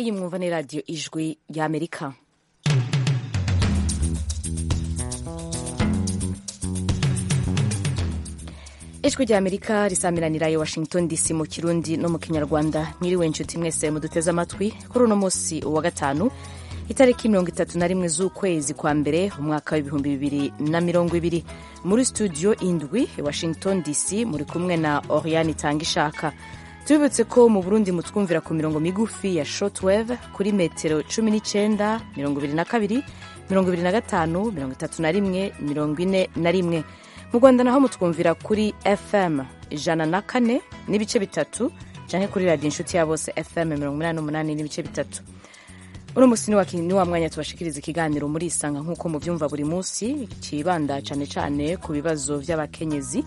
iyi mwumva ni radiyo ijwi ry'amerika ijwi ry'amerika risamiranira i washington dc mu kirundi no mu kinyarwanda nyiriwe inshuti mwese muduteze amatwi kuri uno munsi wa gatanu itariki mirongo itatu na rimwe z'ukwezi kwa mbere umwaka w'ibihumbi bibiri na mirongo ibiri muri studio indwi washington dc muri kumwe na oriane itanga ishaka tubibutse ko mu burundi mutwumvira ku mirongo migufi ya shortwave kuri metero cumi n'icyenda mirongo ibiri na kabiri mirongo ibiri na gatanu mirongo itatu na rimwe mirongo ine na rimwe mu rwanda naho mutwumvira kuri fm ijana na kane n'ibice bitatu cyangwa kuri radiyo inshuti ya bose fm mirongo inani n'umunani n'ibice bitatu uno munsi ni wa mwanya tubashikiriza ikiganiro muri isanga nk'uko mubyumva buri munsi kibanda cyane cyane ku bibazo by'abakenyezi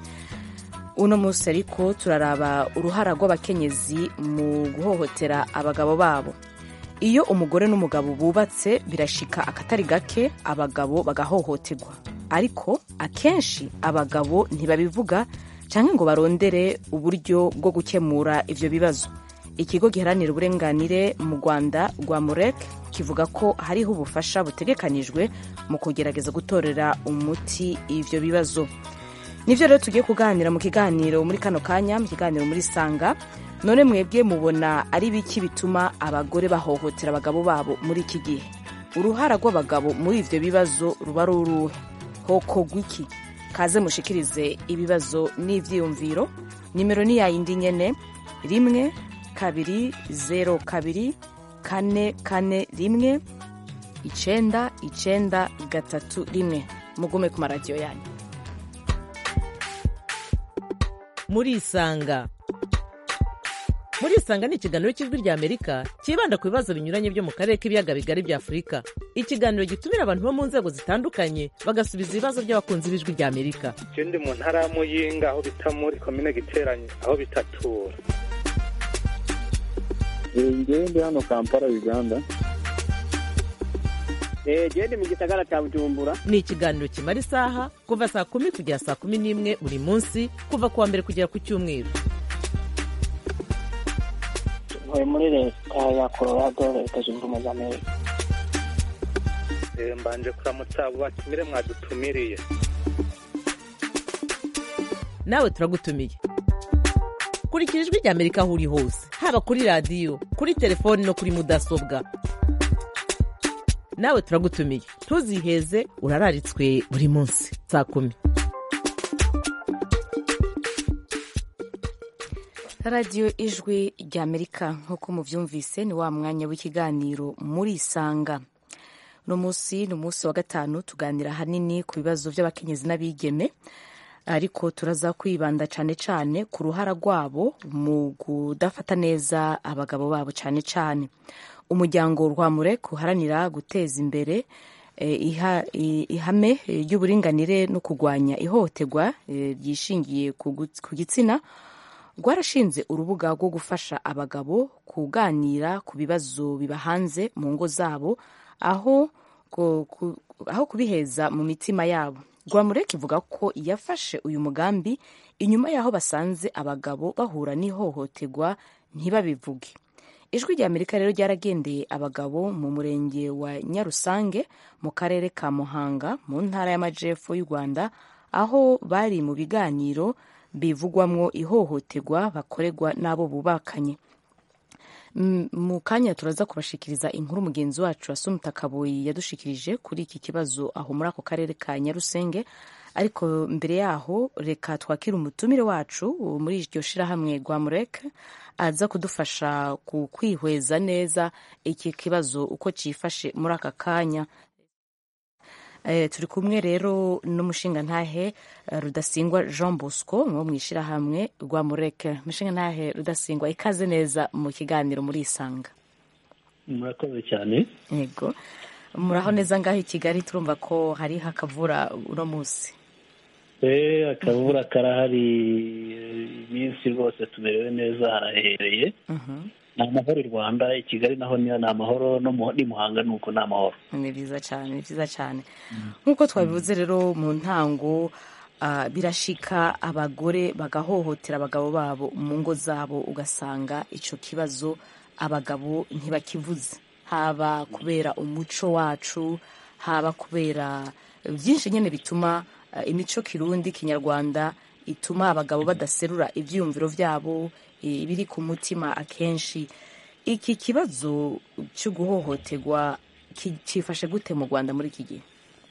uno munsi ariko turaraba uruhara rw'abakenyezi mu guhohotera abagabo babo iyo umugore n'umugabo bubatse birashika akatari gake abagabo bagahohoterwa ariko akenshi abagabo ntibabivuga cyangwa ngo barondere uburyo bwo gukemura ibyo bibazo ikigo giharanira uburenganire mu rwanda rwa murek kivuga ko hariho ubufasha butegekanijwe mu kugerageza gutorera umuti ibyo bibazo nibyo rero tugiye kuganira mu kiganiro muri kano kanya mu kiganiro muri sanga none mwebwe mubona ari biki bituma abagore bahohotera abagabo babo muri iki gihe uruhara rw'abagabo muri ibyo bibazo ruba ari uruhe hoko gwiki kaze mushikirize ibibazo n'ibyiyumviro nimero ni yayindi nyene rimwe kabiri zero kabiri kane kane rimwe icenda icenda gatatu rimwe mugume ku maradiyo yanyu murisanga murisanga ni ikiganiro cy'ijwi ry'amerika cyibanda ku bibazo binyuranye byo mu karere k'ibiyaga bigari bya afurika ikiganiro gitumira abantu bo mu nzego zitandukanye bagasubiza ibibazo by'abakunzi b'ijwi ry'amerika icyo ndi mu ntara ya muyinga aho bita muri komine giteranye aho bitatura ngewe ndi hano kampala uganda genda mu gisagara cya bujumbura ni ikiganiro kimara isaha kuva saa kumi kugera saa kumi n'imwe buri munsi kuva ku wa mbere kugera ku cyumweru tuvuye muri leta ya colorado leta zunze ubumwe za amerika mbanje kuramutsa abo batumire mwadutumiriye nawe turagutumiye kurikira ijwi rya amerika aho uri hose haba kuri radiyo kuri telefoni no kuri mudasobwa nawe turagutumiye ntuziheze urararitswe buri munsi saa kumi radiyo ijwi rya amerika nk'uko mubyumvise ni wa mwanya w'ikiganiro muri isanga uno munsi ni umunsi wa gatanu tuganira ahanini ku bibazo by'abakenyezi n'abigeme ariko turaza kwibanda cyane cyane ku ruhara rwabo mu kudafata neza abagabo babo cyane cyane umuryango rwamure uharanira guteza imbere ihame ry'uburinganire no kurwanya ihohoterwa ryishingiye ku gitsina rwarashinze urubuga rwo gufasha abagabo kuganira ku bibazo bibahanze mu ngo zabo aho kubiheza mu mitima yabo rwamureka ivuga ko yafashe uyu mugambi inyuma y'aho basanze abagabo bahura n'ihohoterwa ntibabivuge ijwi rya amerika rero ryaragendeye abagabo mu murenge wa nyarusange mu karere ka muhanga mu ntara y'amajyepfo y'u rwanda aho bari mu biganiro bivugwamo ihohoterwa bakorerwa n'abo bubakanye mu kanya turaza kubashikiriza inkuru mugenzi wacu asumutakaboyi yadushikirije kuri iki kibazo aho muri ako karere ka nyarusenge ariko mbere yaho reka twakire umutumire wacu muri iryo shirahamwe rwa mureke aza kudufasha ku kwihweza neza iki kibazo uko cyifashe muri aka kanya turi kumwe rero n'umushingantahe rudasingwa jean bosco wo mu ishyirahamwe rwa mureke umushingantahe rudasingwa ikaze neza mu kiganiro muri isanga murakoze cyane yego muraho neza ngaho i kigali turumva ko hariho akavura uno munsi eee akavura karahari iminsi rwose tumerewe neza harahereye ni amahoro i rwanda i kigali naho niyo ni amahoro ni muhanga nuko ni amahoro ni byiza cyane ni byiza cyane nk'uko twabivuze rero mu ntango birashika abagore bagahohotera abagabo babo mu ngo zabo ugasanga icyo kibazo abagabo ntibakivuze haba kubera umuco wacu haba kubera byinshi nyine bituma eh, imico kirundi kinyarwanda ituma abagabo badaserura ibyiyumviro byabo eh, ibiri ku mutima akenshi iki kibazo cyo guhohoterwa ki- cyifashe gute mu rwanda muri iki gihe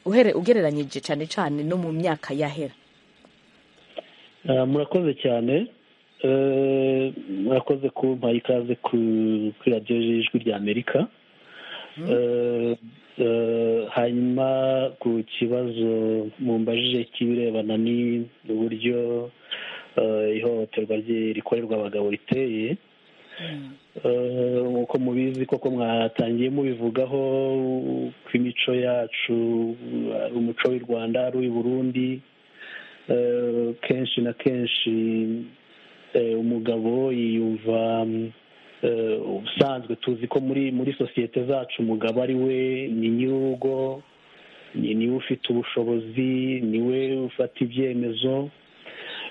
uhere ugereranyije cyane cyane no mu myaka yahera Ah, murakoze cyane Eh, murakoze kumpa ikaze ku- kuri radiyo ijwi rya amerika Eh, eh, hanyuma ku kibazo mumbajije cy'ibirebana n'uburyo eh, ihohoterwa rye- rikorerwa abagabo riteye Eh, nk'uko mubizi koko mwatangiye mubivugaho ko imico yacu ari umuco w'i rwanda ari uw'i burundi Eh, kenshi na kenshi eh, umugabo yiyumva mm, eh, ubusanzwe tuzi ko muri muri sosiyete zacu umugabo ari we ni nyir'urugo ni niwe ufite ubushobozi niwe ufata ibyemezo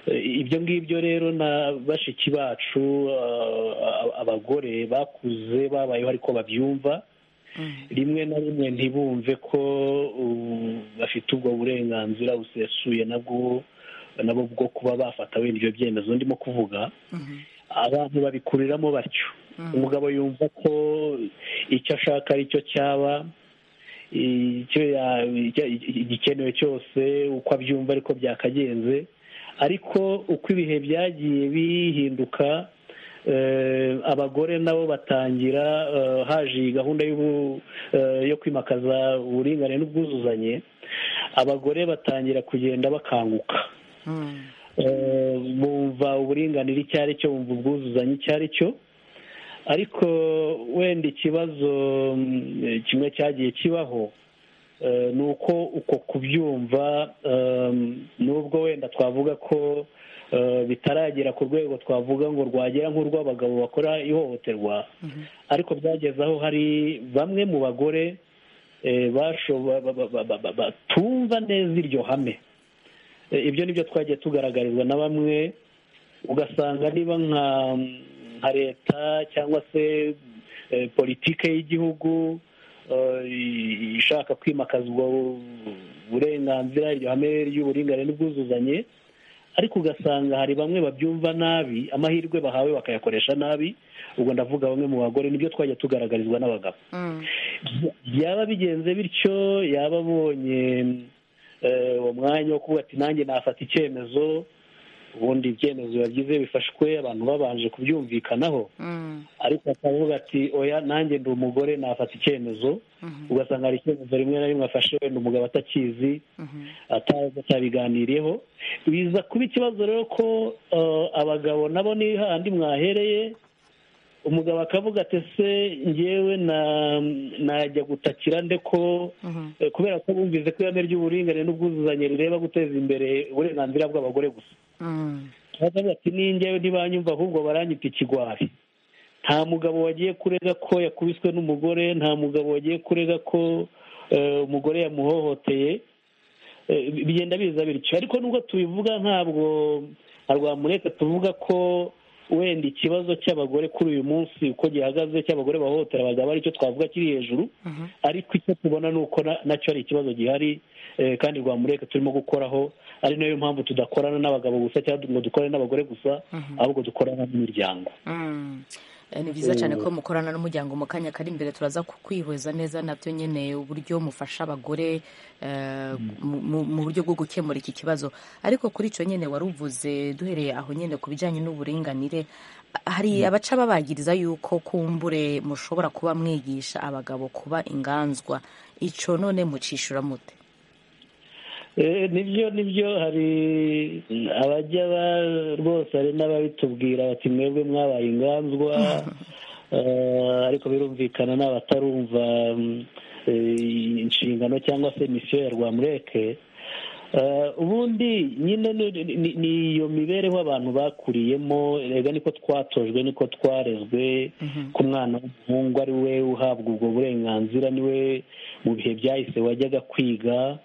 Eh, ibyo ngibyo rero na bashiki bacu ah, abagore bakuze babayeho ariko babyumva rimwe na rimwe ntibumve ko uh, bafite ubwo burenganzira busesuye nabwo nabo bwo kuba bafata wenda ibyo byemezo ndimo kuvuga abantu babikuriramo batyo umugabo yumva ko icyo ashaka ari cyo cyaba icyo ya- icyo- igikenewe cyose uko abyumva ariko byakagenze ariko uko ibihe byagiye bihinduka eh, abagore nabo batangira eh, haje iyi gahunda y'ubu- eh, yo kwimakaza uburinganire n'ubwuzuzanye abagore batangira kugenda bakanguka Eh, bumva uburinganire icyo ari cyo bumva ubwuzuzanye icyo ari cyo ariko wenda ikibazo mm, kimwe cyagiye kibaho eh, ni uko uko kubyumva em, nubwo wenda twavuga ko eh, bitaragera ku rwego twavuga ngo rwagera nk'urw'abagabo bakora ihohoterwa ariko byageze aho hari bamwe mu bagore eh, bashobo- ba- ba- ba- ba- ba- batumva neza iryo hame Eh, ibyo ni byo twagiye tugaragarizwa na bamwe ugasanga niba nka nka leta cyangwa se eh, politike y'igihugu eh, ishaka kwimakaza ubwo burenganzira iryo hame ry'uburinganire n'ubwuzuzanye ariko ugasanga hari bamwe babyumva nabi amahirwe bahawe bakayakoresha nabi ubwo ndavuga bamwe mu bagore nibyo twajya tugaragarizwa n'abagabo byaba bigenze bityo yaba abonye eh, uwo mwanya wo kuvuga ati nanjye nafata icyemezo ubundi ibyemezo biba byiza iyo bifashwe abantu babanje kubyumvikanaho ariko akavuga ati oya nanjye ndi umugore nafata icyemezo ugasanga hari icyemezo rimwe na rimwe afashe wenda umugabo atakizi atazi atabiganiriyeho biza kuba ikibazo rero ko eh, abagabo nabo ni hahandi mwahereye umugabo akavuga ati se ngewe na- najya gutakira nde ko eh, kubera ko bumvise ko ihame ry'uburinganire n'ubwuzuzanye rireba guteza imbere uburenganzira bw'abagore gusa baravuga ati ninjyewe ntibanyumva ahubwo baranyita ikigwari nta mugabo wagiye kurega ko yakubiswe n'umugore nta mugabo wagiye kurega ko eh, umugore yamuhohoteye Eh, bigenda biza bityo ariko nubwo tubivuga ntabwo nka rwamureka tuvuga ko wenda ikibazo cy'abagore kuri uyu munsi uko gihagaze cy'abagore bahohotera abagabo aricyo twavuga kiri hejuru ariko icyo tubona ni uko na- nacyo ari ikibazo gihari eh, kandi rwamureka turimo gukoraho ari nayo mpamvu tudakorana n'abagabo gusa cyangwa ngo dukorane n'abagore gusa ahubwo dukorana n'imiryango Mm. Eh, ni byiza cyane ko mukorana n'umuryango mu kanya kari imbere turaza kukwihweza neza nabyo nyine uburyo mufasha abagore eh, mu- mu- mu buryo bwo gukemura iki kibazo ariko kuri icyo nyine wari uvuze duhereye aho nyine ku bijyanye n'uburinganire hari abaca babagiriza yuko kumbure mushobora kuba mwigisha abagabo kuba inganzwa icyo none mucishura mute Eh, nibyo nibyo hari abajya ba- rwose hari n'ababitubwira bati mwebwe mwabaye inganzwa eh, ariko birumvikana n'abatarumva mm, eh, inshingano cyangwa se misiyo ya rwamureke Eh, ubundi nyine ni- ni- ni iyo mibereho abantu bakuriyemo rega niko twatojwe niko twarezwe ko umwana w'umuhungu ari we uhabwa ubwo burenganzira niwe mu bihe byahise wajyaga kwiga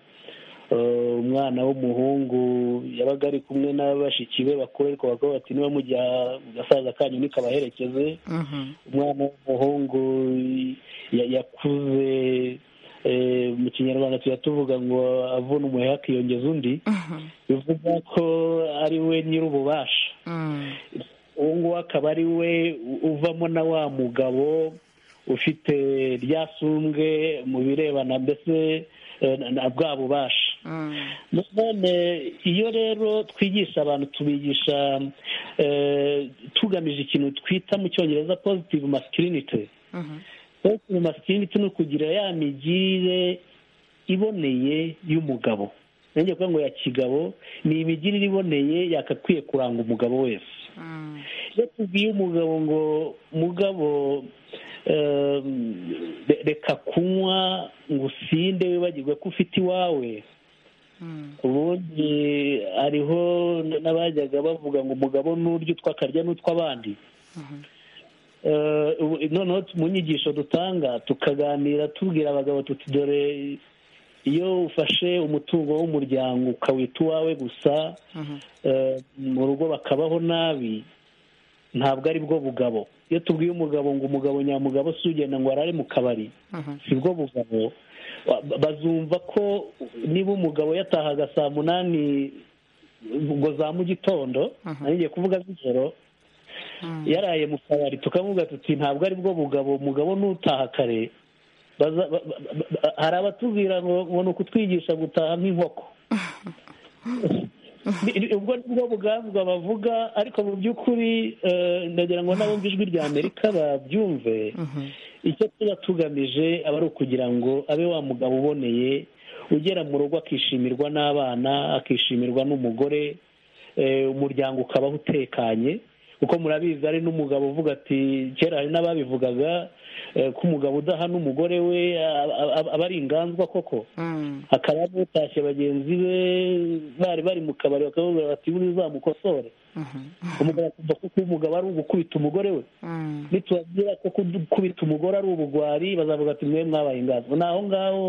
Uh, umwana w'umuhungu yabaga ari kumwe n'abashiki be bakuru ariko bakaba bati niba mujya gasaza kanyu nikabaherekeze umwana w'umuhungu ya- yakuze eh, mu kinyarwanda tuba tuvuga ngo avuna umuheha akiyongeza undi bivuga ko ari we nyir'ububasha uwo nguwo akaba ari we u- uvamo na wa mugabo ufite ryasumbwe mu birebana mbese eh, na- na bwa bubasha none iyo rero twigisha abantu tubigisha eh, tugamije ikintu twita mu cyongereza positive masculinity positive masculinity ni ukugira ya migirire iboneye y'umugabo nanjye kuvuga ngo ya kigabo ni imigirire iboneye yakakwiye kuranga umugabo wese iyo tubwiye umugabo ngo mugabo em, re- reka kunywa ngo usinde wibagirwe ko ufite iwawe ubundi hariho n- n'abajyaga bavuga ngo umugabo n'urya utwo akarya n'utw'abandi Eh, ubu- noneho mu nyigisho dutanga tukaganira tubwira abagabo tuti dore iyo ufashe umutungo w'umuryango ukawita uwawe gusa eh, mu rugo bakabaho nabi ntabwo ari bwo bugabo iyo tubwiye umugabo ngo umugabo nyamugabo si ugenda ngo arare mu kabari si bwo bugabo Wa- bazumva ko niba umugabo yatahaga saa munani ngo za mu gitondo ngiye kuvuga z'ijoro yaraye mu kabari tukamubwira tuti ntabwo ari bwo bugabo umugabo n'utaha kare Baza- ba- ba- ba- hari abatubwira ngo ngo ni ukutwigisha gutaha nk'inkoko Ni- ni- ubwo ni bwo bugambwa bavuga ariko mu by'ukuri eh, ndagira ngo n'abumva ijwi rya amerika babyumve icyo tuba tugamije aba ari ukugira ngo abe wa mugabo uboneye ugera mu rugo akishimirwa n'abana akishimirwa n'umugore eh, umuryango ukabaho utekanye kuko murabizi ari n'umugabo uvuga ati kera hari n'ababivugaga eh, ko umugabo udahana umugore we a- a- a- aba ari inganzwa koko hakaba n'utashye bagenzi be bari bari mu kabari bakavuga bati buriya uzamukosore umugabo akumva ko kuba umugabo ari ugukubita umugore we nitubabwira ko gukubita umugore ari ubugwari bazavuga ati mwe mwabaye inganzo ni aho ngaho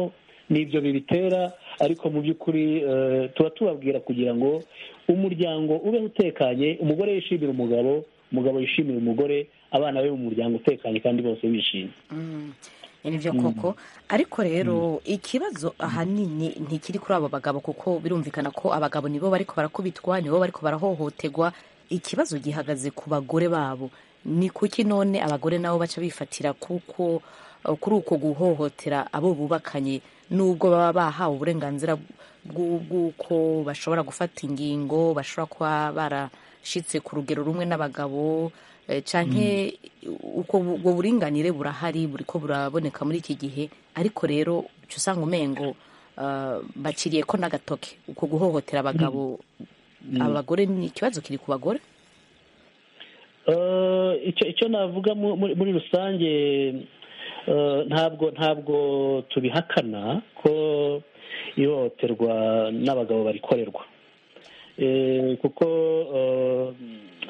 ni ibyo bibitera ariko mu by'ukuri eh, tuba tubabwira kugira ngo umuryango ube utekanye umugore yishimira umugabo umugabo yishimira umugore abana be mu muryango utekanye kandi bose bishimye nibyo koko ariko rero ikibazo ahanini ntikiri kuri abo bagabo kuko birumvikana ko abagabo nibo bariko barakubitwa nibo bariko barahohoterwa ikibazo gihagaze ku bagore babo ni kuki none abagore nabo baca bifatira kuko kuri uko guhohotera abo bubakanye nubwo baba bahawe uburenganzira bw'u- bw'uko bashobora gufata ingingo bashobora kuba barashitse ku rugero rumwe n'abagabo eh, canke uko bu- ubwo buringanire burahari buriko buraboneka muri iki gihe ariko rero uca usanga umengo eh, baciriye ko n'agatoke uko guhohotera abagabo abagore ni ikibazo kiri ku bagore Eh, icyo icyo navuga mu- muri muri rusange eh, ntabwo ntabwo tubihakana ko ihohoterwa n'abagabo barikorerwa Eh, kuko eh,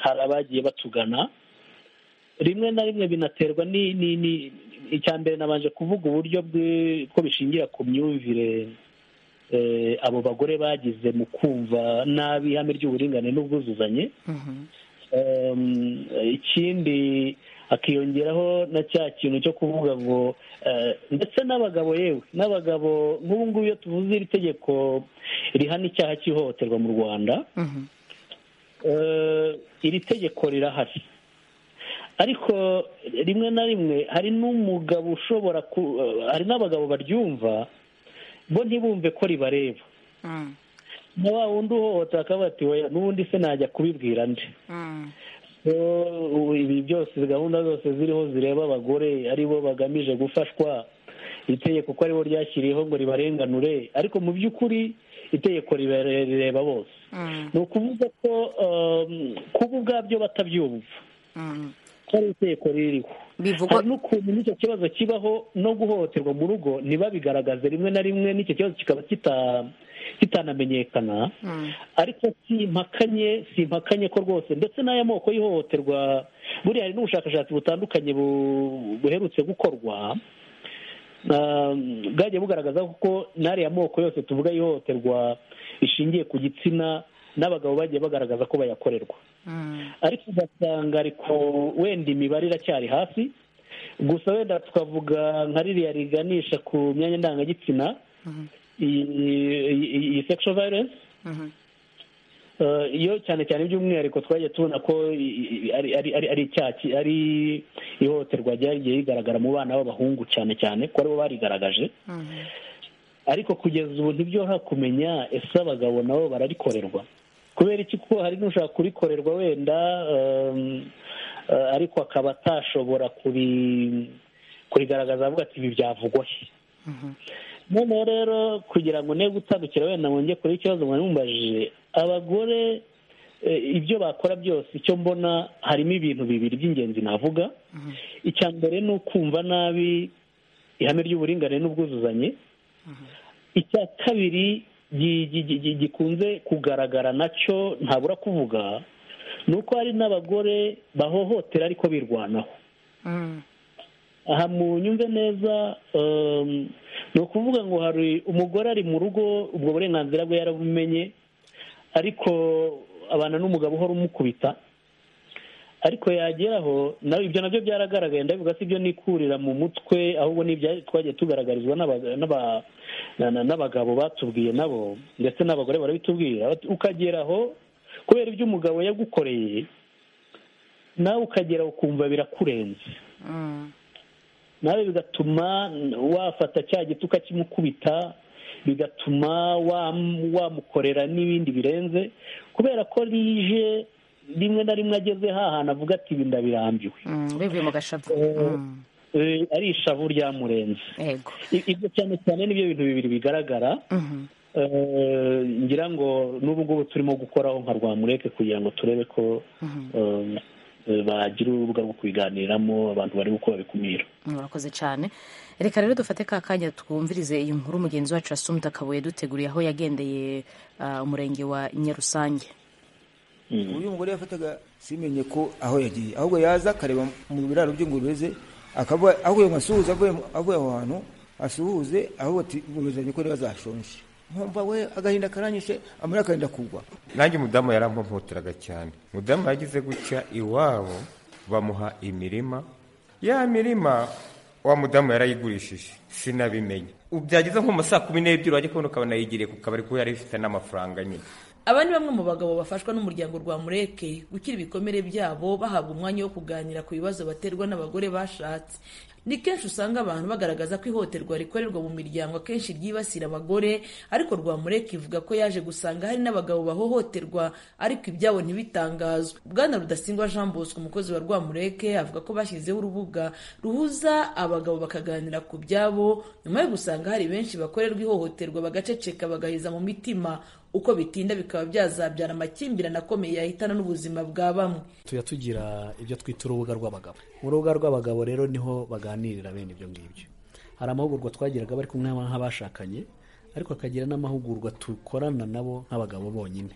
hari abagiye batugana rimwe na rimwe binaterwa ni ni ni icya mbere nabanje kuvuga uburyo bwe- ko bishingira ku myumvire eh, abo bagore bagize mu kumva nabi ihame ry'uburinganire n'ubwuzuzanye Um, ikindi hakiyongeraho na cya kintu cyo kuvuga ngo eh, ndetse n'abagabo yewe n'abagabo nk'ubu ngubu iyo tuvuze iri tegeko rihana icyaha cy'ihohoterwa mu rwanda eh, iri tegeko rirahari ariko rimwe na rimwe hari n'umugabo ushobora ku hari n'abagabo baryumva bo ntibumve ko ribareba na wa wundi uhohotera akaba ati "Oya, n'ubundi se najya kubibwira nde So, ubu ibi byose gahunda zose ziriho zireba abagore aribo bagamije gufashwa itegeko ko aribo ryashyiriyeho ngo ribarenganure ariko mu by'ukuri itegeko ribare- rireba bose ni ukuvuga ko um, kuba ubwabyo batabyumva ko ari itegeko ririho Bivugwa- hari n'ukuntu n'icyo kibazo kibaho no guhohoterwa mu rugo ntibabigaragaze rimwe na rimwe n'icyo kibazo kikaba kita- kitanamenyekana ariko simpakanye simpakanye ko rwose ndetse n'aya moko y'ihohoterwa buriya hari n'ubushakashatsi butandukanye bu- buherutse gukorwa Ah, bwagiye bugaragaza kuko n'ariya moko yose tuvuga ihohoterwa rishingiye ku gitsina n'abagabo bagiye bagaragaza ko bayakorerwa ariko ugasanga ariko wenda imibare iracyari hasi gusa wenda tukavuga nka ririya riganisha ku myanya ndangagitsina iyi- iyi iyi sexual violence Eh, iyo cyane cyane by'umwihariko twagiye tubona ko i- i- ari ari ari ari icyaha ki- ari ihohoterwa ryagiye rigaragara mu bana b'abahungu cyane cyane ko aribo barigaragaje ariko kugeza ubu ntibyoroha kumenya ese abagabo nabo bararikorerwa kubera iki kuko hari n'ushaka kurikorerwa wenda ehm, eh, ariko akaba atashobora kuri- kurigaragaza avuga ati ibi byavugwa he noneho rero kugira ngo ne gutandukira wenda mwongere kure ikibazo mwari mubajije abagore eh, ibyo bakora byose icyo mbona harimo ibintu bibiri by'ingenzi navuga icya mbere ni ukumva nabi ihame ry'uburinganire n'ubwuzuzanye icya kabiri gi- gi- gi- gi- gikunze kugaragara nacyo ntabura kuvuga ni uko hari n'abagore bahohotera ariko birwanaho aha mu nyumve neza um, ni ukuvuga ngo hari umugore ari mu rugo ubwo burenganzira bwe yarabumenye ariko abana n'umugabo uhora umukubita ariko yageraho nawe ibyo nabyo byaragaragaye ndabivuga si ibyo nikurira mu mutwe ahubwo ni ibya twagiye tugaragarizwa n'aba- n'aba- na- na- n'abagabo batubwiye nabo ndetse n'abagore barabitubwira Bati, ukageraho kubera ibyo umugabo yagukoreye nawe ukageraho ukumva birakurenze nawe bigatuma wafata cya giti ukakimukubita bigatuma wam- wamukorera n'ibindi birenze kubera ko rije rimwe na rimwe ageze hantu avuga ati ibi ndabirambiwe Mm, bivuye mu gashavu Mm, Eh, ari ishavu ryamurenze yego I- ibyo cyane cyane nibyo bintu bibiri bigaragara Mhm. Eh, ngira ngo n'ubu ngubu turimo gukoraho nka rwamureke kugira ngo turebe ko eh, bagira urubuga rwo kubiganiramo abantu bari uko babikumira murakoze cyane reka rero dufate ka kanya twumvirize iyi nkuru mugenzi wacu asumta akabuye duteguriye aho yagendeye ah, umurenge wa nyarusange uyu mugore yafataga simenye ko aho yagiye ahubwo yaza akareba mu biraro by'ingurube ze akavuga avuye ngo asuhuze avuye mu- avuye aho hantu asuhuze ahubwo ati ingurube zanjye ko zashonje nkumva we agahinda karanyishe amarira akagenda kugwa nanjye umudamu yarampopoteraga cyane umudamu yagize gutya iwabo bamuha imirima ya mirima wa mudamu yarayigurishije sinabimenye Ubu byageze nko mu ma saa kumi n'ebyiri wajya kubona ukabona yigiriye ku kabari kuko yari ifite n'amafaranga nyine aba ni bamwe mu bagabo bafashwa n'umuryango rwa mureke gukira ibikomere byabo bahabwa umwanya wo kuganira ku bibazo baterwa n'abagore bashatse ni kenshi usanga abantu bagaragaza ko ihohoterwa rikorerwa mu miryango akenshi ryibasira abagore ariko rwa mureke ivuga ko yaje gusanga hari n'abagabo bahohoterwa ariko ibyabo ntibitangazwe bwana rudasingwa jean bosco umukozi wa rwa mureke avuga ko bashyizeho urubuga ruhuza abagabo bakaganira ku byabo nyuma yo gusanga hari benshi bakorerwa ihohoterwa bagaceceka bagaheza mu mitima uko bitinda bikaba byazabyara amakimbirane akomeye yahitana n'ubuzima bwa bamwe tujya tugira ibyo twita urubuga rw'abagabo mu rubuga rw'abagabo rero niho baganirira bene ibyo ngibyo hari amahugurwa twagiraga bari kumwe nk'abashakanye ariko hakagira n'amahugurwa dukorana nabo nk'abagabo bonyine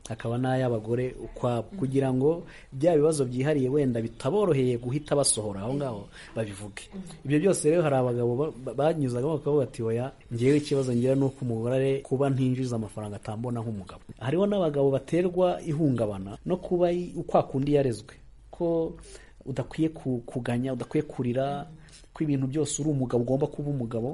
hakaba n'ay'abagore ukwabo kugira ngo bya bibazo byihariye wenda bitaboroheye guhita basohora aho ngaho babivuge ibyo byose rero hari abagabo ba- ba- banyuzagamo bakavuga ati oya ngewe ikibazo ngira ni uko umugore kuba ntinjiza amafaranga atambona nk'umugabo hariho n'abagabo baterwa ihungabana no kuba i- kwa kundi yarezwe ko udakwiye ku- kuganya udakwiye kurira ko ibintu byose uri umugabo ugomba kuba umugabo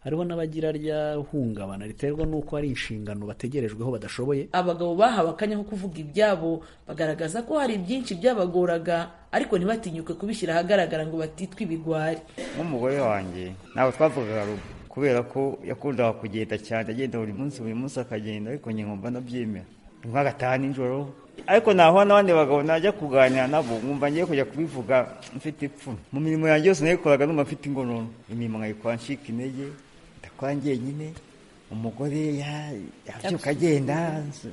hariho n'abagira rya hungabana riterwa n'uko hari inshingano bategerejweho badashoboye abagabo bahawe akanya ko kuvuga ibyabo bagaragaza ko hari byinshi byabagoraga ariko ntibatinyuke kubishyira ahagaragara ngo batitwe ibigwari nk'umugore wanjye ntabwo twavugaga rumwe kubera ko yakundaga kugenda cyane agenda buri munsi buri munsi akagenda ariko njye nkumva ndabyemera nk'agataha nijoro ariko nahura n'abandi bagabo najya kuganira nabo nkumva ngiye kujya kubivuga mfite ipfunwe mu mirimo yanjye yose nayikoraga numva mfite ingororano imirimo nkayikora ncika intege ndakora njyenyine umugore ya- yabyuka agenda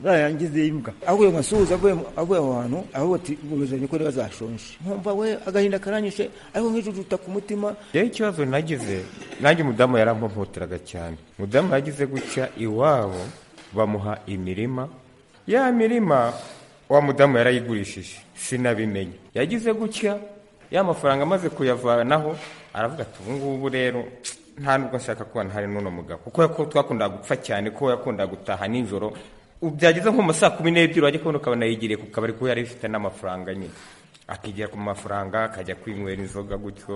zarangize imbwa avuye ngo asuhuze avuye mu- avuye aho hantu ahubwo ati ingurube zanjye ko zashonje nkumva we agahinda karanyishe ariko nk'ijujuta ku mutima rero ikibazo nagize nanjye umudamu yarampopoteraga cyane umudamu yagize gutya iwabo bamuha imirima ya mirima wa mudamu yarayigurishije sinabimenye yagize gutya ya mafaranga amaze kuyavanaho aravuga ati ubu ngubu rero nta nubwo nshaka kuba ntari n'uno mugabo kuko ko twakundaga gupfa cyane ko yakundaga gutaha nijoro byageze nko mu saa kumi n'ebyiri wajya kubona ukabona yigiriye ku kabari kuko yari afite n'amafaranga nyine akigira ku mafaranga akajya kwinywera inzoga gutyo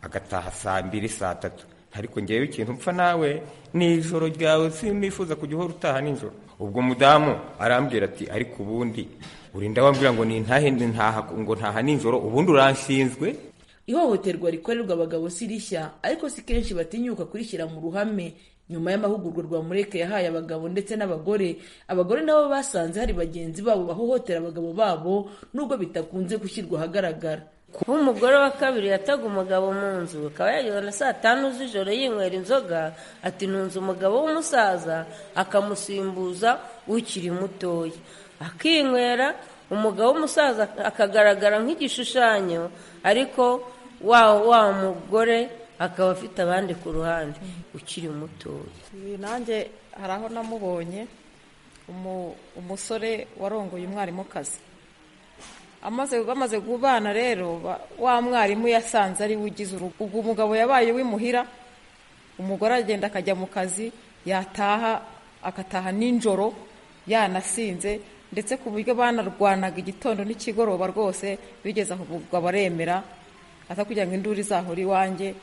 agataha saa mbiri saa tatu ariko ngewe ikintu mpfa nawe ni ijoro ryawe sinifuza kujya uhora utaha nijoro ubwo mudamu arambwira ati ariko ubundi urinda wambwira ngo nintahe ntaha ngo ntaha nijoro ubundi uranshinzwe ihohoterwa rikorerwa abagabo si rishya ariko si kenshi batinyuka kurishyira mu ruhame nyuma y'amahugurwa rwamureka yahaye abagabo ndetse n'abagore abagore nabo basanze hari bagenzi babo bahohotera abagabo babo nubwo bitakunze gushyirwa ahagaragara kuba umugore wa kabiri yataga umugabo mu nzu akaba yageza na saa tanu z'ijoro yinywera inzoga ati ntunze umugabo w'umusaza akamusimbuza ukiri mutoya akinywera umugabo w'umusaza akagaragara nk'igishushanyo ariko wa wa mugore akaba afite abandi ku ruhande ukiri mutoya nanjye hari aho namubonye umusore warongoye umwarimukazi bamaze kubana rero wa mwarimu yasanze ari we ugize urugo ubwo umugabo yabaye w'imuhira umugore agenda akajya mu kazi yataha agataha nijoro yanasinze ndetse ku buryo banarwanaga igitondo n'ikigoroba rwose bigeze aho umugabo aremera aza kugira ngo induru izahore iwanjye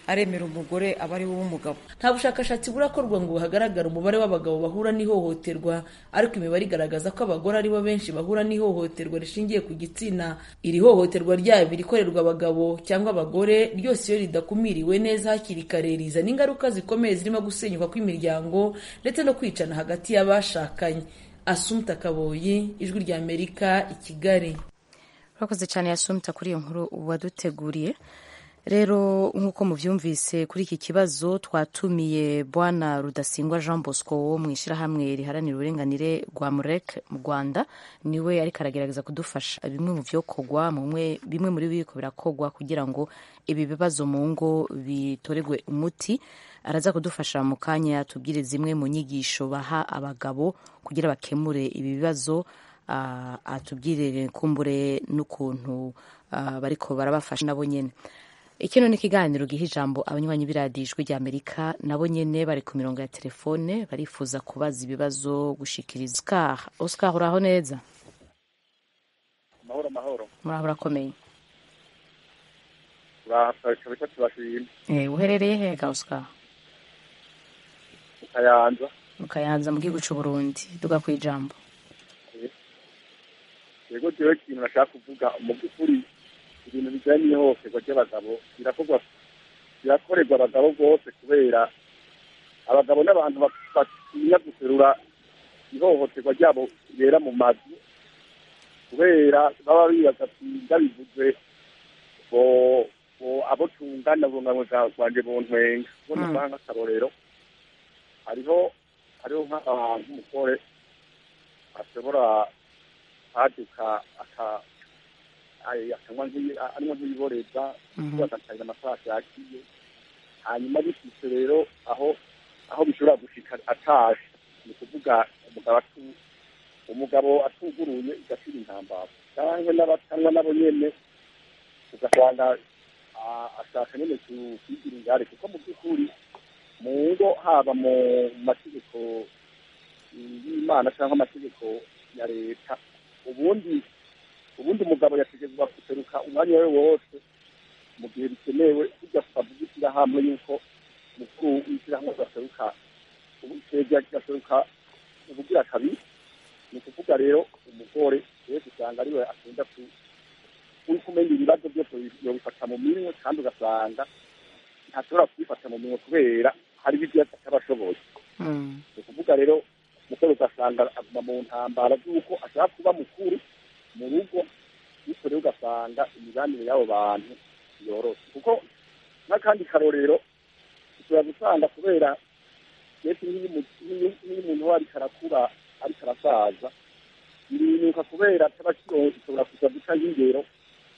aremera umugore aba ari w'umugabo nta bushakashatsi burakorwa ngo hagaragare umubare w'abagabo bahura n'ihohoterwa ariko imibare igaragaza ko abagore aribo benshi bahura n'ihohoterwa rishingiye ku gitsina iri hohoterwa ryabo irikorerwa abagabo cyangwa abagore ryose iyo ridakumiriwe neza hakiri kare rizana ingaruka zikomeye zirimo gusenyuka kw'imiryango ndetse no kwicana hagati y'abashakanye asumta kaboyi ijwi rya amerika i kigali urakoze cyane asumta kuri iyo nkuru waduteguriye rero nk'uko mubyumvise kuri iki kibazo twatumiye bwana rudasingwa jean bosco wo mu ishyirahamwe riharanira uburenganire rwa murek mu rwanda niwe ariko aragerageza kudufasha bimwe mu byokorwa bimwe muri biriko birakorwa kugira ngo ibi bibazo mu ngo bitoregwe umuti araza kudufasha mu kanya tubwire zimwe mu nyigisho baha abagabo kugira bakemure ibi bibazo atubwire kumbure n'ukuntu bariko barabafasha nabo nyine ikino ni ikiganiro giha ijambo abanywanyi b'iradijwi rya amerika nabo nyine bari ku mirongo ya telefone barifuza kubaza ibibazo gushikiriza oscar oscar uraho neza amahoro amahoro muraho urakomeye urashaka tubashije uherereye hega oscar kayanza mukayanza mu gihugu cy'u Burundi duga ku ijambo yego jewe ikintu nashaka kuvuga mu by'ukuri ibintu bijyanye n'ihohoterwa ry'abagabo birakorwa birakorerwa abagabo bose kubera abagabo n'abantu batinya guserura ihohoterwa ryabo ribera mu mazu kubera baba bibaza byiza bivuze bo abo tungana bungamwe bwanjye buntwenga ubwo nutanga akarorero hariho hariho nk'umugore ashobora kwaduka anywa nk'ibiboreza agatangira amafaranga yakiye hanyuma bishyize rero aho aho bishobora gushika ataje ni ukuvuga umugabo umugabo atuguruye igashira intambara cyangwa n'abatanywa nabo nyene ugasanga ashaka nyine kugira ingare kuko mu by'ukuri mu ngo haba mu mategeko y'imana cyangwa amategeko ya leta ubundi ubundi umugabo yategezwa guseruka umwanya we wose mu gihe bikenewe bijya kubavuga ishyirahamwe yuko umukuru w'ishyirahamwe gaseruka ubukega gaseruka ubugira kabiri ni ukuvuga rero umugore rero usanga ariwe akunda ku uri kumenya ibibazo byose yobifata mu minwe kandi ugasanga ntashobora kubifata mu minwe kubera hari ibyo atabashoboye ni ukuvuga rero umukuru ugasanga aguma mu ntambara z'uko ashaka kuba mukuru mu rugo bityo rero ugasanga imibanire y'abo bantu yoroshye kuko n'akandi karorero ushobora gusanga kubera ndetse n'iyo umuntu we ariko arakura ariko arasaza birinuka kubera atabakironka ushobora kuza guca nk'ingero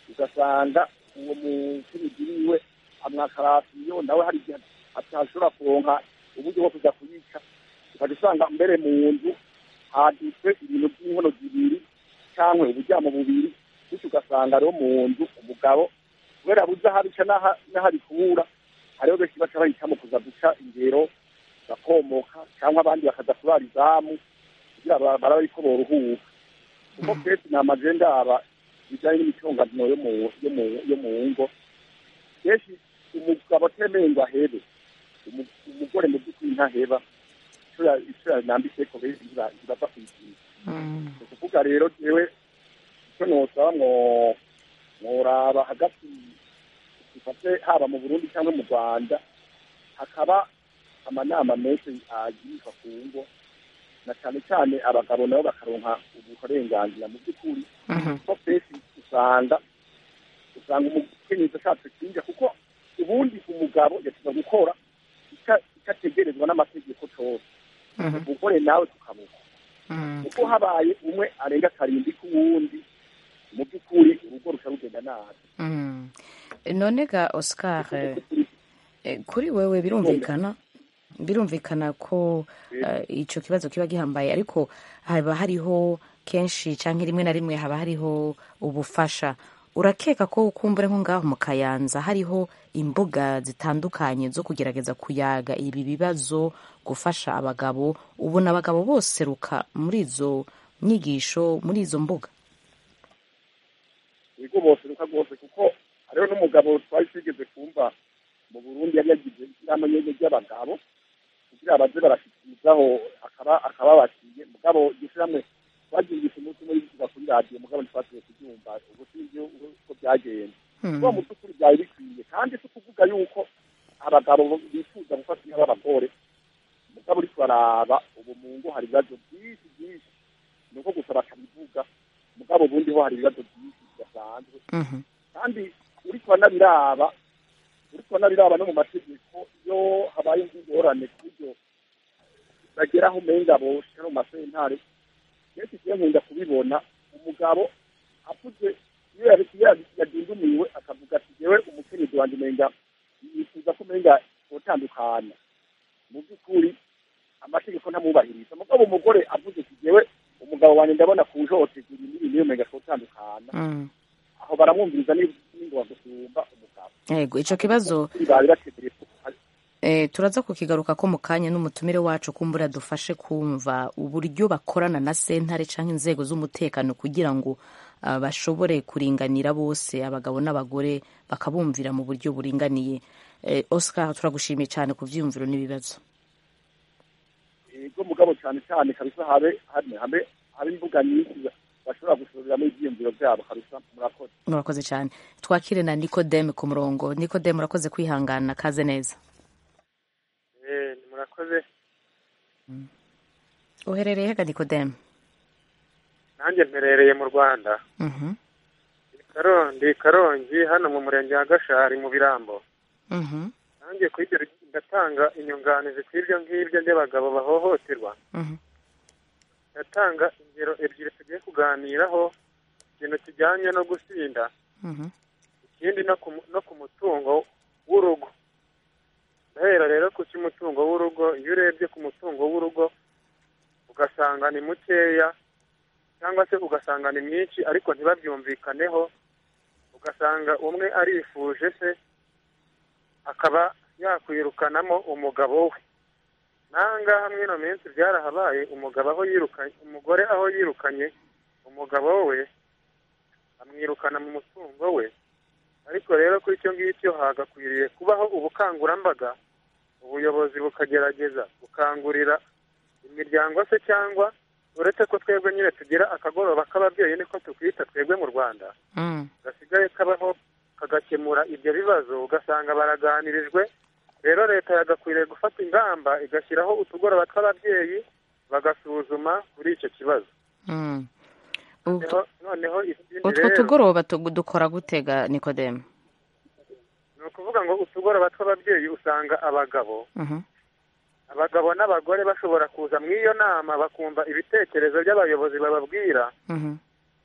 ugasanga uwo mucuruzi wiwe amwaka rasiyo nawe hari igihe atashobora kuronka uburyo bwo kuza kuyica ukajya usanga mbere mu nzu haditswe ibintu by'inkono zibiri cyangwa uburyamo bubiri bityo ugasanga rero mu nzu umugabo kubera buza aho abica n'aho ari kubura hariho benshi baca bahitamo kuza guca ingero bakomoka cyangwa abandi bakaza kurara izamu kugira ba- barabe yuko boruhuka kuko kenshi ni amajenda aba bijyanye n'imitunganyiro yo mu yo mu yo mu ngo kenshi umugabo atemeye ngo ahebe umu- umugore mu by'ukuri ntaheba ishuri ishuri nambitse ko benshi ntibapfa kuyishyura ni ukuvuga rero yewe icyo nosaba mwo mworaba hagati dufate haba mu burundi cyangwa mu rwanda hakaba amanama menshi agirwa ku ngo na cyane cyane abagabo nabo bakaronka uburenganzira mu by'ukuri kuko kenshi usanga usanga umukenyezi ashatse kwinjira kuko ubundi umugabo yashobora gukora ica- icyo ategerezwa n'amategeko cyose umugore nawe tukamuha kuko habaye umwe arenga karindwi k'uwundi mu by'ukuri urugo rusha rugenda nabi Mm. none ga oscar eh, kuri wewe birumvikana birumvikana ko eh, ico kibazo kiba gihambaye ariko haba hariho kenshi canke rimwe na rimwe haba hariho ubufasha urakeka ko ukumbure nko ngaho mu kayanza hariho imbuga zitandukanye zo kugerageza kuyaga ibi bibazo gufasha abagabo ubona abagabo boseruka muri izo nyigisho muri izo mbuga ibigo bose ruka rwose kuko hariho n'umugabo twari twigeze kumva mu burundi yari yagize inama nyine ry'abagabo kugira baze barashikirizaho akaba akababatiye mugabo gishyirahamwe twagiye gusa umunsi umwe yigira kuri radiyo mugabo ntitwasigaye kubyumva ubu sinzi uko byagenze Hmm. kuko mu by'ukuri byari bikwiye kandi si ukuvuga yuko abagabo bifuza gufata inka b'abagore mugabo uri kuraraba ubu mu ngo hari ibibazo byinshi byinshi ni uko gusa bakabivuga mugabo ubundi ho hari ibibazo byinshi bidasanzwe kandi uri kubanabiraba uri kubanabiraba no mu mategeko iyo habaye ingorane ku buryo bagera aho umenga boshya no mu masentare kenshi igihe nkunda kubibona umugabo avuze iyo yabi- iyo yabi- yadindumiwe akavuga ati yewe umukenyezi wanjye umenga yifuza ko umenga utandukana mu by'ukuri amategeko ntamwubahiriza mugabo umugore avuze ati yewe umugabo wanjye ndabona kujohotegura ibi n'ibi niyo umenga twotandukana Mm. aho baramwumviriza n'ingoma gusumba umugabo yego ico kibazo bari bategereje ko Eh, turaza kukigaruka ko mu kanya n'umutumire wacu kumbura dufashe kumva uburyo bakorana na sentare cyangwa inzego z'umutekano kugira ngo ah, bashobore kuringanira bose abagabo n'abagore bakabumvira mu buryo buringaniye Eh, oscar turagushimiye cyane ku byiyumviro n'ibibazo yego mugabo cyane cyane kabisa habe habe habe habe imbuga nyinshi bashobora gusubiriramo ibyiyumviro byabo kabisa murakoze murakoze cyane twakire na nikodeme ku murongo nikodeme urakoze kwihangana kaze neza murakoze uherereye hega nikodeme nanjye mperereye mu rwanda Mhm, karondi karongi hano mu murenge wa gashari mu birambo mhm, nanjye ku ibyo ndatanga inyunganizi ku ibyo ngibyo by'abagabo bahohoterwa mhm, ndatanga ingero ebyiri tugiye kuganiraho ikintu kijyanye no gusinda mhm, ikindi no ku, no ku mutungo w'urugo ndahera rero ku cy'umutungo w'urugo iyo urebye ku mutungo w'urugo ugasanga ni mukeya cyangwa se ugasanga ni mwinshi ariko ntibabyumvikaneho ugasanga umwe arifuje se akaba yakwirukanamo umugabo we nangaha muri ino minsi byarahabaye umugabo aho yirukanye umugore aho yirukanye umugabo we amwirukana mu mutungo we ariko rero kuri icyo ngicyo hagakwiriye kubaho ubukangurambaga ubuyobozi bukagerageza gukangurira imiryango se cyangwa uretse ko twebwe nyine tugira akagoroba k'ababyeyi niko tukwita twebwe mu rwanda mm, gasigaye kabaho kagakemura ibyo bibazo ugasanga baraganirijwe rero leta yagakwiriye gufata ingamba igashyiraho utugoroba tw'ababyeyi bagasuzuma kuri icyo kibazo mm. Ut- noneho noneho ikindi utwo rero tugoroba tugu- dukora gutega nikodeme ni ukuvuga ngo utugoroba tw'ababyeyi usanga abagabo Mhm. abagabo n'abagore bashobora kuza mu iyo nama bakumva ibitekerezo by'abayobozi bababwira Mhm.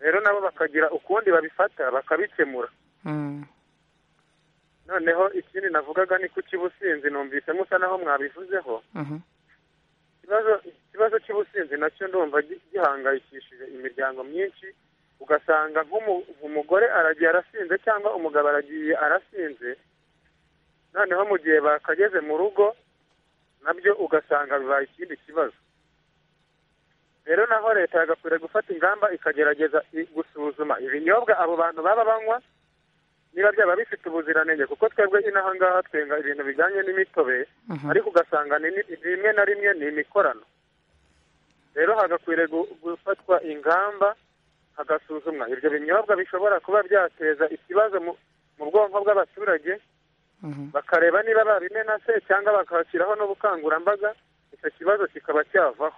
rero nabo bakagira ukundi babifata bakabikemura Mm. noneho ikindi navugaga ni ku cy'ubusinzi numvise musa naho mwabivuzeho Mhm. ikibazo ikibazo cy'ubusinzi nacyo ndumva gi- gihangayikishije imiryango myinshi ugasanga nk'umu- umugore aragiye arasinze cyangwa umugabo aragiye arasinze noneho mu gihe bakageze mu rugo nabyo ugasanga bibaye ikindi kibazo rero naho leta yagakwiriye gufata ingamba ikagerageza i- gusuzuma ibinyobwa abo bantu baba banywa niba byaba bifite ubuziranenge kuko twebwe inaha ngaha twenga ibintu bijyanye n'imitobe ariko ugasanga ni ni- rimwe na rimwe ni imikorano rero hagakwiriye gu- gufatwa ingamba hagasuzumwa ibyo binyobwa bishobora kuba byateza ikibazo mu mu bwonko bw'abaturage bakareba niba babimena se cyangwa bakahashyiraho n'ubukangurambaga icyo kibazo kikaba cyavaho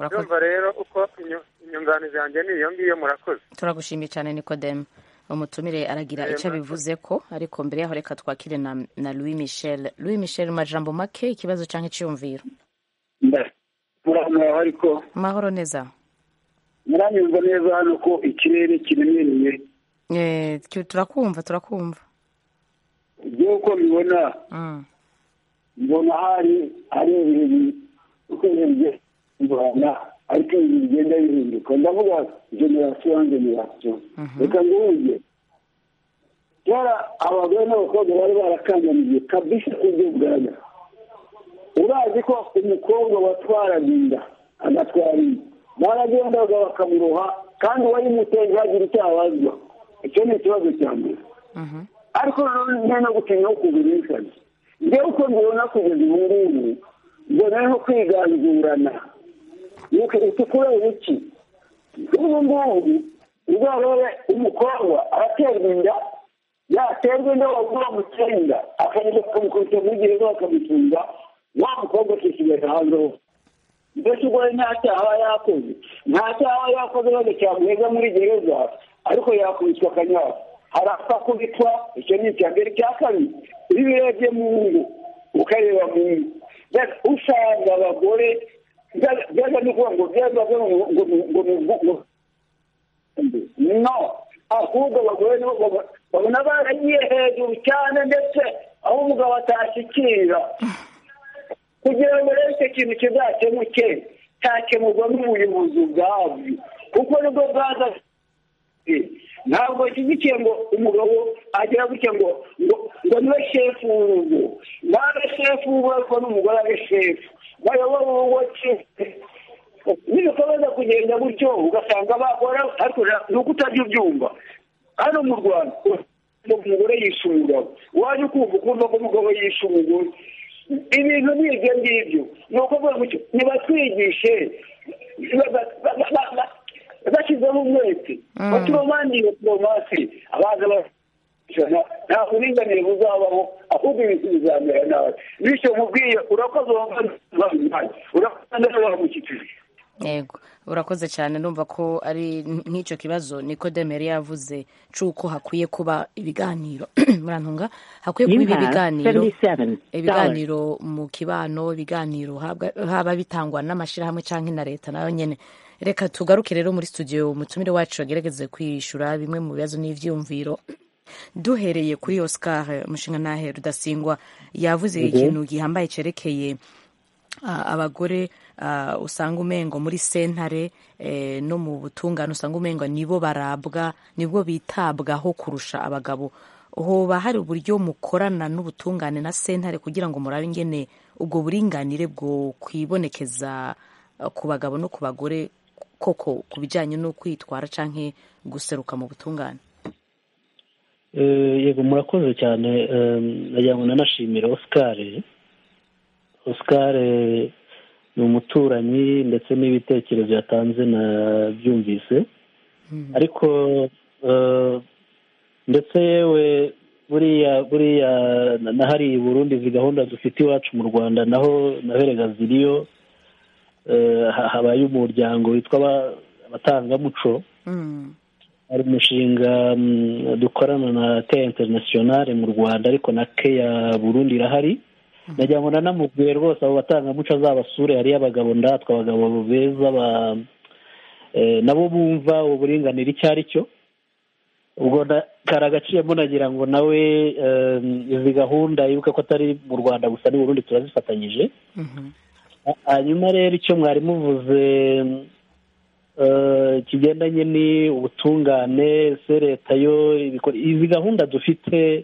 byumva rero uko inyu- inyunganizi yanjye ni iyo ngiyo murakoze turagushimiye cyane nikodemu umutumire aragira Yego. icyo abivuze ko ariko mbere yaho reka twakire na, na louis michel louis michel mu majambo make ikibazo cyangwa icyumviro muraho ariko mahoro neza muranyumva neza hano ko ikirere kiremereye Eh, tu- turakumva turakumva nk'uko mbibona Mm. mbona hari hari ibintu ukwiriye bigenda bihindurana ariko ibintu bigenda bihinduka ndavuga generasiyo generasiyo reka nguhuge kera abagore n'abakobwa bari barakandamiye kabisa ibyo bugaragara urazi ko umukobwa watwaraga inda agatwara inda baragendaga bakamuroha kandi wayimuteye ntihagire icyo abazwa icyo ni ikibazo cya mbere ariko nanone no gutinya no kugurishaga ngewe uko mbibona kugeza ubu ngubu mbona no kwiganzurana utukura iki ubu ngubu uzarebe umukobwa araterwa inda yaterwa inda wagura mucyenda akagenda bakamukubita muri gereza bakamutunga wa mukobwa akisigaye hanze hose mbese ubwo we nta cyaha aba yakoze nta cyaha aba yakoze maze cyamuheza muri gereza ariko yakubitwa akanyara harapfa kubitwa icyo ni icya mbere icya kabiri iyo urebye mu ngo ukareba mu ngo mbese usanga abagore byaza- byaza no kuvuga ngo byaza ngo ngo- ngo- ngo ngo- ngo no ahubwo abagore nibo baba- babona baragiye hejuru cyane ndetse aho umugabo atashyikira kugira ngo rero icyo kintu kizakemuke cyakemurwa n'ubuyobozi ubwabyo kuko nibwo bwaza ntabwo bashyigikiye ngo umugabo agira gutya ngo ngo ngo niwe shefu w'urugo nabe shefu w'urugo ariko n'umugore abe shefu bayobora urugo ki- nibikomeza kugenda gutyo ugasanga bakora ariko nta- ni uko utajya ubyumva hano mu rwanda umugore yishe umugabo wajya ukumva ukumva ko umugabo yishe umugore ibintu ni ibyo ngibyo ni ukuvuga gutyo nibatwigishe ba- ba- ba- ba- ba- bashyizeho umwete baturomandire poromasi abaza bajana nta buringanire buzabaho ahubwo ibintu bizamera nawe bityo mubwiye urakoze wambaye urakoze neza wamushyikirije yego urakoze cyane numva ko ari nk'icyo kibazo nikodemu yari yavuze cy'uko hakwiye kuba ibiganiro murantunga hakwiye kuba ibi biganiro ibiganiro mu kibano ibiganiro habwa- haba bitangwa n'amashyirahamwe cyangwa na leta nayo nyine reka tugaruke rero muri studio umutumire wacu agerageze kwishyura bimwe mu bibazo n'ibyiyumviro duhereye kuri oscar mushingantahe rudasingwa yavuze Mhm. ikintu gihambaye cyerekeye ah, abagore ah, usanga umengo muri sentare eh, no mu butungane usanga umengo nibo barabwa nibwo bitabwaho kurusha abagabo hoba hari uburyo mukorana n'ubutungane na sentare kugira ngo murabe ingene ubwo buringanire bwo kwibonekeza ah, ku bagabo no ku bagore koko ku bijyanye no kwitwara canke guseruka mu butungane Eh, yego murakoze cyane eh, nagira ngo nanashimire oscar oscar eh, ni umuturanyi ndetse n'ibitekerezo yatanze nabyumvise ariko eh, ndetse yewe buriya buriya na- na hariya i burundi izi gahunda dufite iwacu mu rwanda naho naherega ziriyo eh, ha- habaye umuryango witwa aba- abatangamuco hari umushinga mm, dukorana na teya interinasiyonari mu rwanda ariko na keya burundi irahari nagira ngo nanamubwire rwose abo batangamuco azabasure hariyo abagabo ndatwe abagabo beza ba eh, nabo bumva uburinganire icyo ari cyo ubwo na- kari agaciyemo nagira ngo nawe eh, izi gahunda yibuke ko atari mu rwanda gusa n'i burundi turazifatanyije hanyuma rero icyo mwari muvuze eh, kigendanye ni ubutungane se leta yo ibikora- izi gahunda dufite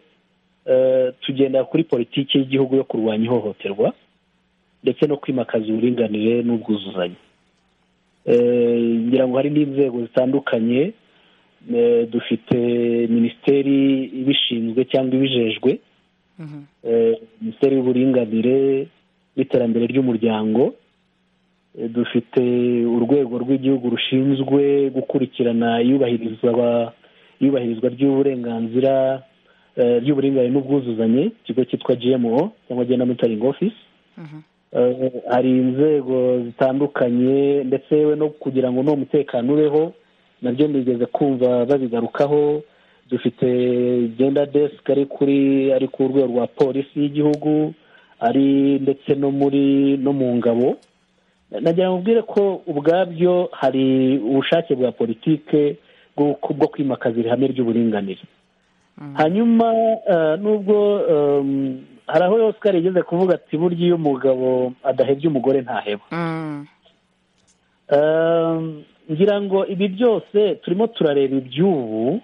tugendera kuri politiki y'igihugu yo kurwanya ihohoterwa ndetse no kwimakaza uburinganire n'ubwuzuzanye ngira ngo hari n'inzego zitandukanye dufite minisiteri ibishinzwe cyangwa ibijejwe minisiteri y'uburinganire n'iterambere ry'umuryango dufite urwego rw'igihugu rushinzwe gukurikirana iyubahirizwa ry'uburenganzira ry'uburinganire n'ubwuzuzanye ikigo cyitwa gmo cyangwa genda monitoring office hari inzego zitandukanye ndetse we no kugira ngo n'uwo mutekano ubeho nabyo nigeze kumva babigarukaho dufite genda desk ari kuri ari ku rwego rwa polisi y'igihugu ari ndetse no muri no mu ngabo nagira ngo ubwire ko ubwabyo hari ubushake bwa politike bwo kwimakaza ihame ry'uburinganire hanyuma nubwo hari aho Oscar yigeze kuvuga ati burya iyo umugabo adahebye umugore ntaheba ngira ngo ibi byose turimo turareba iby'ubu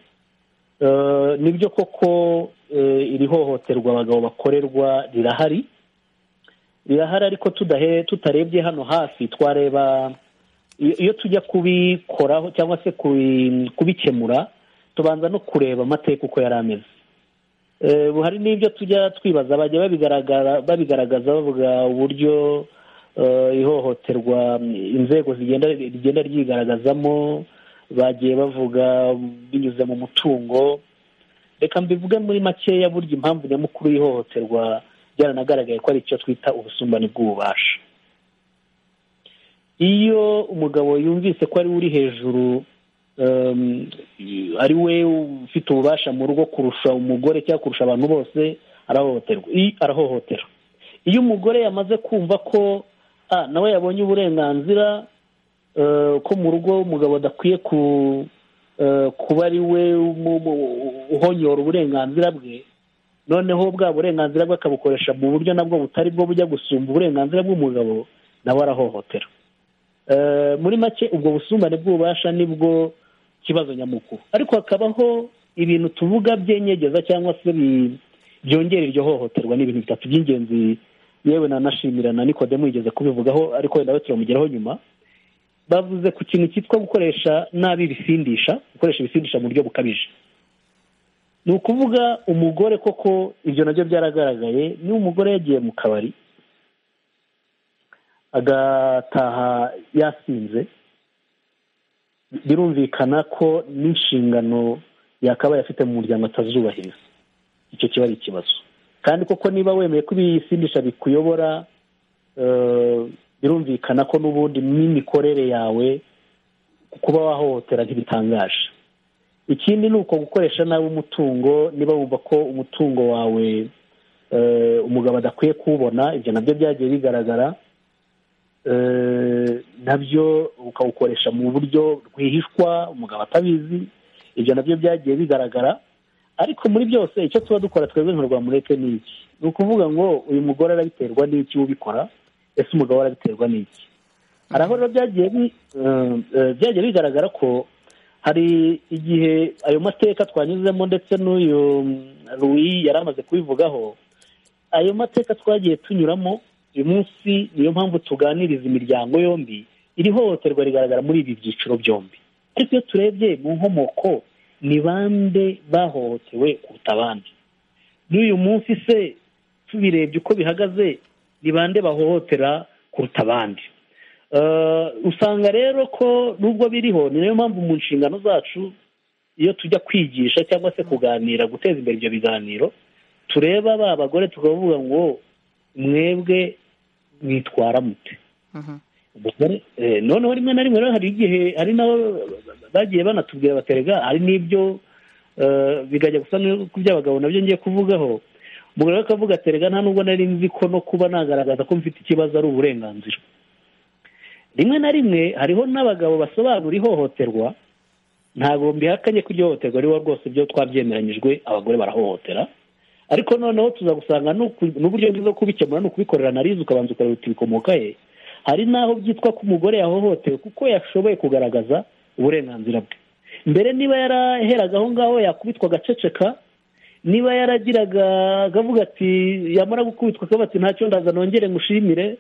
nibyo koko iri hohoterwa abagabo bakorerwa rirahari rirahari ariko tutarebye hano hafi twareba iyo tujya kubikoraho cyangwa se kubikemura tubanza no kureba amateka uko yari ameze hari n'ibyo tujya twibaza bajya babigaragaza bavuga uburyo ihohoterwa inzego rigenda ryigaragazamo bagiye bavuga binyuze mu mutungo reka mbivuge muri makeya burya impamvu nyamukuru y'ihohoterwa byaranagaragaye ko ari icyo twita ubusumbane bw'ububasha iyo umugabo yumvise ko ari we uri hejuru ari we ufite ububasha mu rugo kurusha umugore cyangwa kurusha abantu bose arahohoterwa arahohotera iyo umugore yamaze kumva ko nawe yabonye uburenganzira ko mu rugo umugabo adakwiye kuba ari we uhonyora uburenganzira bwe noneho bwa burenganzira bwe akabukoresha mu buryo nabwo butari bwo bujya gusumba uburenganzira bw'umugabo nawe arahohotera muri make ubwo busumbane bw'ububasha nibwo kibazo nyamukuru ariko hakabaho ibintu tuvuga byenyegeza cyangwa se byongera iryo hohoterwa ni ibintu bitatu by'ingenzi yewe nanashimira na nikodemu yigeze kubivugaho ariko nawe turamugeraho nyuma bavuze ku kintu cyitwa gukoresha nabi ibisindisha gukoresha ibisindisha mu buryo bukabije ni ukuvuga umugore koko ibyo nabyo byaragaragaye niba umugore yagiye mu kabari agataha yasinze birumvikana ko n'inshingano yakabaye afite mu muryango atazubahiriza icyo kiba ari ikibazo kandi koko niba wemeye ko ibisindisha bikuyobora birumvikana ko n'ubundi n'imikorere yawe kuba wahohotera ntibitangaje ikindi ni uko gukoresha nabi umutungo niba wumva ko umutungo wawe umugabo adakwiye kuwubona ibyo nabyo byagiye bigaragara nabyo ukawukoresha mu buryo rwihishwa umugabo atabizi ibyo nabyo byagiye bigaragara ariko muri byose icyo tuba dukora twebwe nka rwamureke ni iki ni ukuvuga ngo uyu mugore arabiterwa n'iki ubikora ese umugabo arabiterwa n'iki hari aho rero byagiye bigaragara ko hari igihe ayo mateka twanyuzemo ndetse n'uyu ruwi yari amaze kubivugaho ayo mateka twagiye tunyuramo uyu munsi niyo mpamvu tuganiriza imiryango yombi iri hohoterwa rigaragara muri ibi byiciro byombi ariko iyo turebye mu nkomoko ni bande bahohotewe kuruta abandi n'uyu munsi se tubirebye uko bihagaze ni bande bahohotera kuruta abandi usanga rero ko nubwo biriho ni nayo mpamvu mu nshingano zacu iyo tujya kwigisha cyangwa se kuganira guteza imbere ibyo biganiro tureba ba bagore tukavuga ngo mwebwe mwitwara mute noneho rimwe na rimwe rero hari igihe hari nabo bagiye banatubwira baterega hari n'ibyo bikajya gusa by'abagabo nabyo ngiye kuvugaho umugore akavuga aterega nta nubwo nari nzi ko no kuba nagaragaza ko mfite ikibazo ari uburenganzira rimwe na rimwe hariho n'abagabo basobanura ihohoterwa ntabwo mbihakanye ko iryo hohoterwa aribo rwose byo twabyemeranyijwe abagore barahohotera ariko noneho tuza gusanga n'uburyo bwiza bwo kubikemura ni ukubikorera narizi ukabanza ukareba uti bikomoka he hari n'aho byitwa ko umugore yahohotewe kuko yashoboye kugaragaza uburenganzira bwe mbere niba yaraheraga aho ngaho yakubitwa agaceceka niba yaragiraga akavuga ati yamara gukubitwa akaba ati ntacyo ndaza nongere mushimire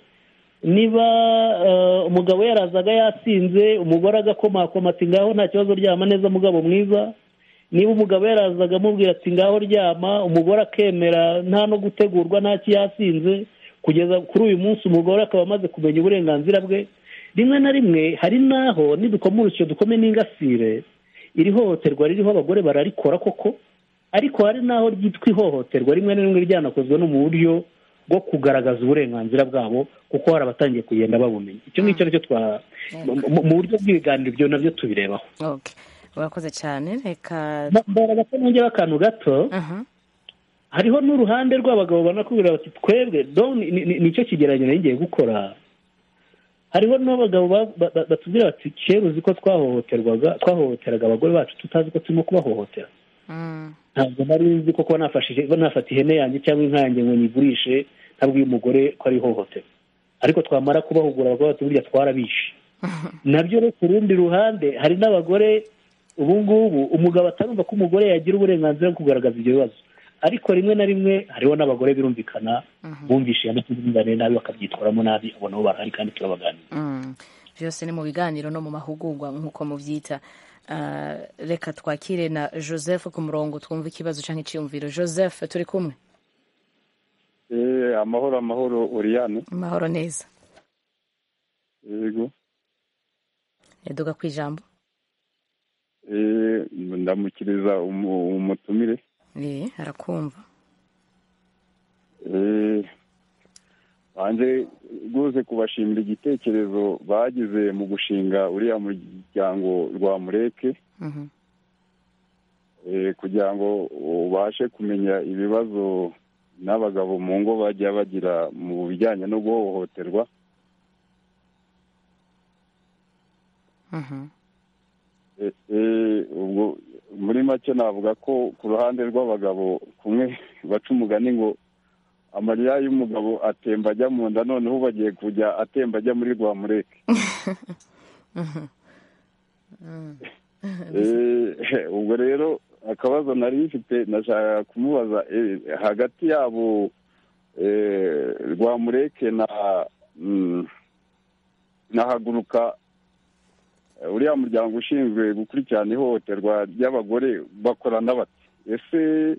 niba umugabo yarazaga yasinze umugore agakomakoma ati ngaho nta kibazo ryama neza mugabo mwiza niba umugabo yarazaga amubwira ati ngaho ryama umugore akemera nta no gutegurwa nta yasinze kugeza kuri uyu munsi umugore akaba amaze kumenya uburenganzira bwe rimwe na rimwe hari n'aho nidukoma urusyo dukome n'ingasire iri hohoterwa ririho abagore bararikora koko ariko hari n'aho ryitwa ihohoterwa rimwe na rimwe ryanakozwe no mu buryo bwo kugaragaza uburenganzira bwabo kuko hari abatangiye kugenda babumenya icyo ngicyo nicyo twa mu buryo bw'ibiganiro ibyo nabyo tubirebaho urakoze cyane reka mbaraga ko nongera akantu gato hariho n'uruhande rw'abagabo banakubwira bati twebwe nicyo kigereranyo nari ngiye gukora hariho n'abagabo batubwira bati kera uzi ko twahohoterwaga twahohoteraga abagore bacu tutazi ko turimo kubahohotera ntabwo nari nzi ko kuba nafata ihene yanjye cyangwa inka yanjye ngo nyigurishe ntabwo uyu mugore ko ari ihohotera ariko twamara kubahugura abagore bati burya twarabishe nabyo rero ku rundi ruhande hari n'abagore ubu ngubu umugabo atarumva ko umugore yagira uburenganzira bwo kugaragaza ibyo bibazo ariko rimwe na rimwe hariho n'abagore birumvikana bumvishe yanatunganire nabi bakabyitwaramo nabi abo nabo barahari kandi turabaganira byose ni mu biganiro no mu mahugurwa nk'uko mubyita reka twakire na joseph ku murongo twumve ikibazo cyangwa icyiyumviro joseph turi kumwe amahoro amahoro uriyane amahoro neza yego yaduga ku ijambo ndamukiriza umutumire eee arakumva banze rwose kubashimira igitekerezo bagize mu gushinga uriya muryango rwa mureke kugira ngo ubashe kumenya ibibazo n'abagabo mu ngo bajya bagira mu bijyanye no guhohoterwa ubwo muri make navuga ko ku ruhande rw'abagabo kumwe baca umugani ngo amarira y'umugabo atemba ajya mu nda noneho ubu agiye kujya atemba ajya muri rwa mureke ubwo rero akabazo nari mfite nashaka kumubaza hagati yabo rwa mureke na haguruka uriya muryango ushinzwe gukurikirana ihohoterwa ry'abagore bakorana bati ese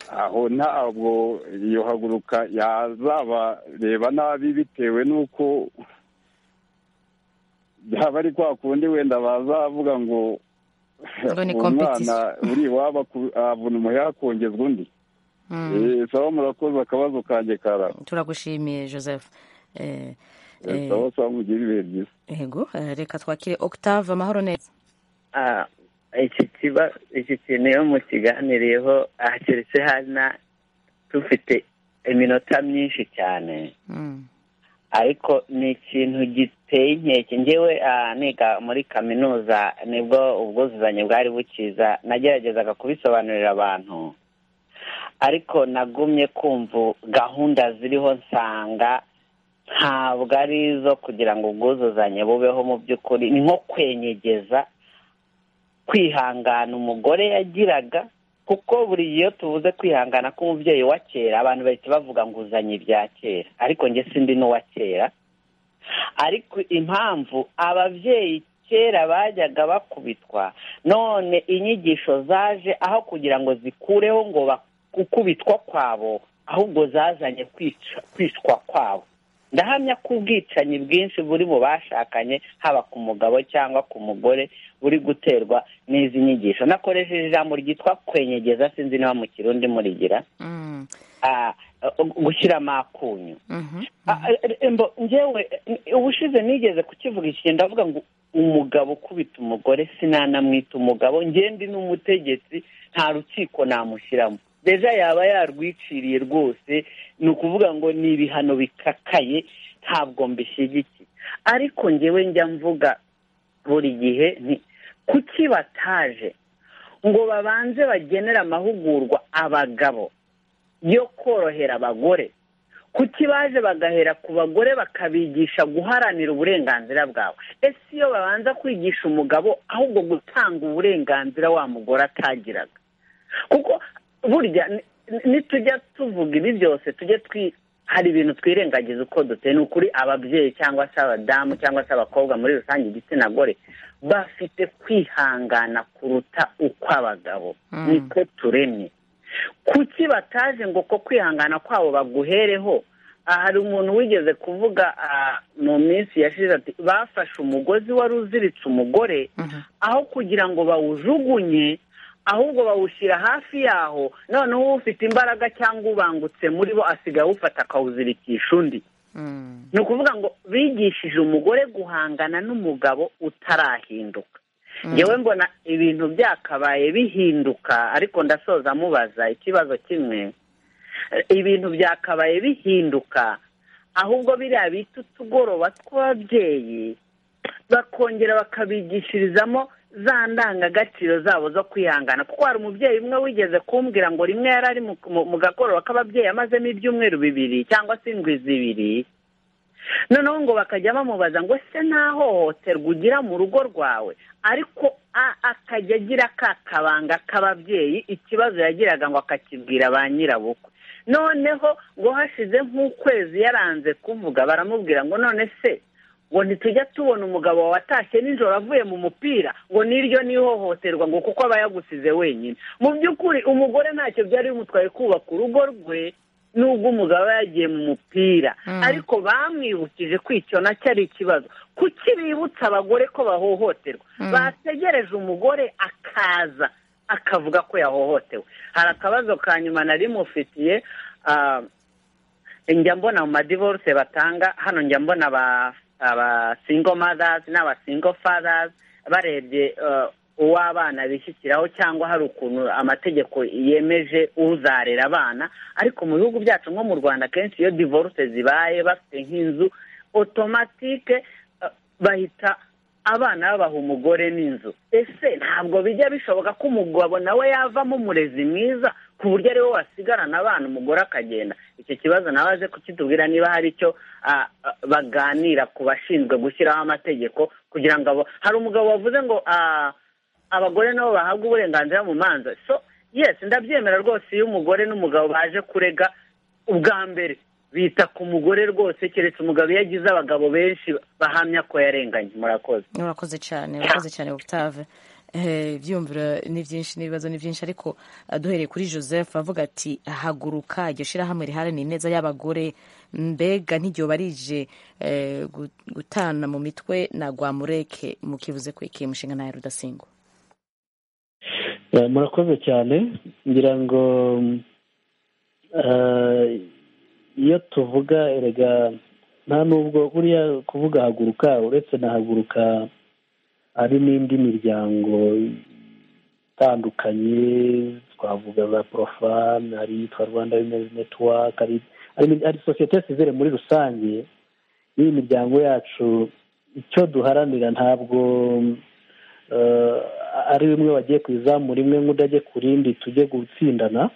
aho ntabwo iyo haguruka yazabareba nabi bitewe n'uko byaba ari kwa kundi wenda bazavuga ngo umwana uri iwabo avuna umuheha akongezwa undi saba murakoze akabazo kanjye kara turagushimiye joseph saba saba mugire ibihe byiza yego reka twakire octave amahoro neza iki kintu iyo mukiganiriyeho keretse hano dufite iminota myinshi cyane ariko ni ikintu giteye inkeke ngewe niga muri kaminuza nibwo ubwuzuzanye bwari bukiza nageragezaga kubisobanurira abantu ariko nagumye kumva gahunda ziriho nsanga ntabwo ari izo kugira ngo ubwuzuzanye bubeho mu by'ukuri ni nko kwenyegeza kwihangana umugore yagiraga kuko buri iyo tuvuze kwihangana k'umubyeyi wa kera abantu bahita bavuga ngo uzanye ibya kera ariko njye sindi n'uwa kera ariko impamvu ababyeyi kera bajyaga bakubitwa none inyigisho zaje aho kugira ngo zikureho ngo gukubitwa kwabo ahubwo zazanye kwicwa kwabo ndahamya ko ubwicanyi bwinshi buri mu bashakanye haba ku mugabo cyangwa ku mugore buri guterwa n'izi nyigisho nakoresheje ijambo ryitwa kwenyegeza sinzi niba mu kirundi murigira gushyira amakunyu ngewe ubushize nigeze kukivuga iki ndavuga ngo umugabo ukubita umugore sinanamwita umugabo ngende n'umutegetsi nta rukiko namushyiramo deja yaba yarwiciriye rwose ni ukuvuga ngo ni ibihano bikakaye ntabwo mbishyigikiye ariko ngewe njya mvuga buri gihe nti kuki bataje ngo babanze bagenere amahugurwa abagabo yo korohera abagore kuki baje bagahera ku bagore bakabigisha guharanira uburenganzira bwawe ese iyo babanza kwigisha umugabo ahubwo gutanga uburenganzira wa mugore atagiraga kuko burya ni- nitujya tuvuga ibi byose tujye twi hari ibintu twirengagiza uko duteye ni ukuri ababyeyi cyangwa se abadamu cyangwa se abakobwa muri rusange igitsina gore bafite kwihangana kuruta uko abagabo Mm. niko turemye kuki bataje ngo ko kwihangana kwabo baguhereho aha hari umuntu wigeze kuvuga ah, mu minsi yashize ati bafashe umugozi wari uziritse umugore aho kugira ngo bawujugunye ahubwo bawushyira hafi yaho noneho ufite imbaraga cyangwa ubangutse muri bo asigaye awufata akawuzirikisha undi ni ukuvuga ngo bigishije umugore guhangana n'umugabo utarahinduka yewe mbona ibintu byakabaye bihinduka ariko ndasoza mubaza ikibazo kimwe Eh, ibintu byakabaye bihinduka ahubwo biriya bita utugoroba tw'ababyeyi bakongera bakabigishirizamo za ndangagaciro zabo zo kwihangana kuko hari umubyeyi umwe wigeze kumbwira ngo rimwe yari ari mu- mu- mu gakoroba k'ababyeyi amazemo ibyumweru bibiri cyangwa se indwi zibiri noneho ngo bakajya bamubaza ngo se nta hohoterwa ugira mu rugo rwawe ariko a- akajya agira ka kabanga k'ababyeyi ikibazo yagiraga ngo akakibwira ba nyirabukwe noneho ngo hashize nk'ukwezi yaranze kuvuga baramubwira ngo none se ngo ntitujya tubona umugabo wawe atashye nijoro avuye mu mupira ngo n'iryo n'ihohoterwa ngo kuko aba yagusize wenyine mu by'ukuri umugore ntacyo byari bimutwaye kubaka urugo rwe n'ubwo umugabo aba yagiye mu mupira ariko bamwibukije ko icyo nacyo ari ikibazo kuki bibutsa abagore ko bahohoterwa bategereje umugore akaza akavuga ko yahohotewe hari akabazo ka nyuma nari mufitiye ah, njya mbona mu madivorce batanga hano njya mbona aba aba single mothers n'aba single fathers barebye eh, uw'abana bishyikiraho cyangwa hari ukuntu amategeko yemeje uzarera abana ariko mu bihugu byacu nko mu rwanda kenshi iyo divorce zibaye bafite nk'inzu otomatike eh, bahita abana babaha umugore n'inzu ese ntabwo bijya bishoboka ko umugabo nawe yavamo umurezi mwiza ku buryo ari wowe wasigarana abana umugore akagenda icyo kibazo nawe aje kukitubwira niba hari icyo ah, ah, baganira ku bashinzwe gushyiraho amategeko kugira ngo abo- hari umugabo wavuze ngo ah, abagore nabo bahabwa uburenganzira mu manza so yes ndabyemera rwose iyo umugore n'umugabo baje kurega ubwa mbere bita ku mugore rwose keretse umugabo iyo agize abagabo benshi bahamya ko yarenganye murakoze urakoze cyane urakoze cyane octave Eh, ibyiyumviro ni byinshi n'ibibazo ni byinshi ariko eh, duhereye kuri joseph avuga ati haguruka iryo shyirahamwe riharanira ineza y'abagore mbega n'igihe barije eh, gu- gutana mu mitwe na rwamureke mukivuze ko ikiye mushinga nayo rudasingwa Eh, murakoze cyane ngira ngo mm, eh, iyo tuvuga erega nta nubwo buriya kuvuga haguruka uretse na haguruka hari n'indi miryango itandukanye twavuga za porofani hari yitwa rwanda wimezi netiwaka hari, hari, hari sosiyete sivire muri rusange n'iyi miryango yacu icyo duharanira ntabwo eh, ari bimwe bagiye ku izamu rimwe nk'udajye ku rindi tujye gutsindana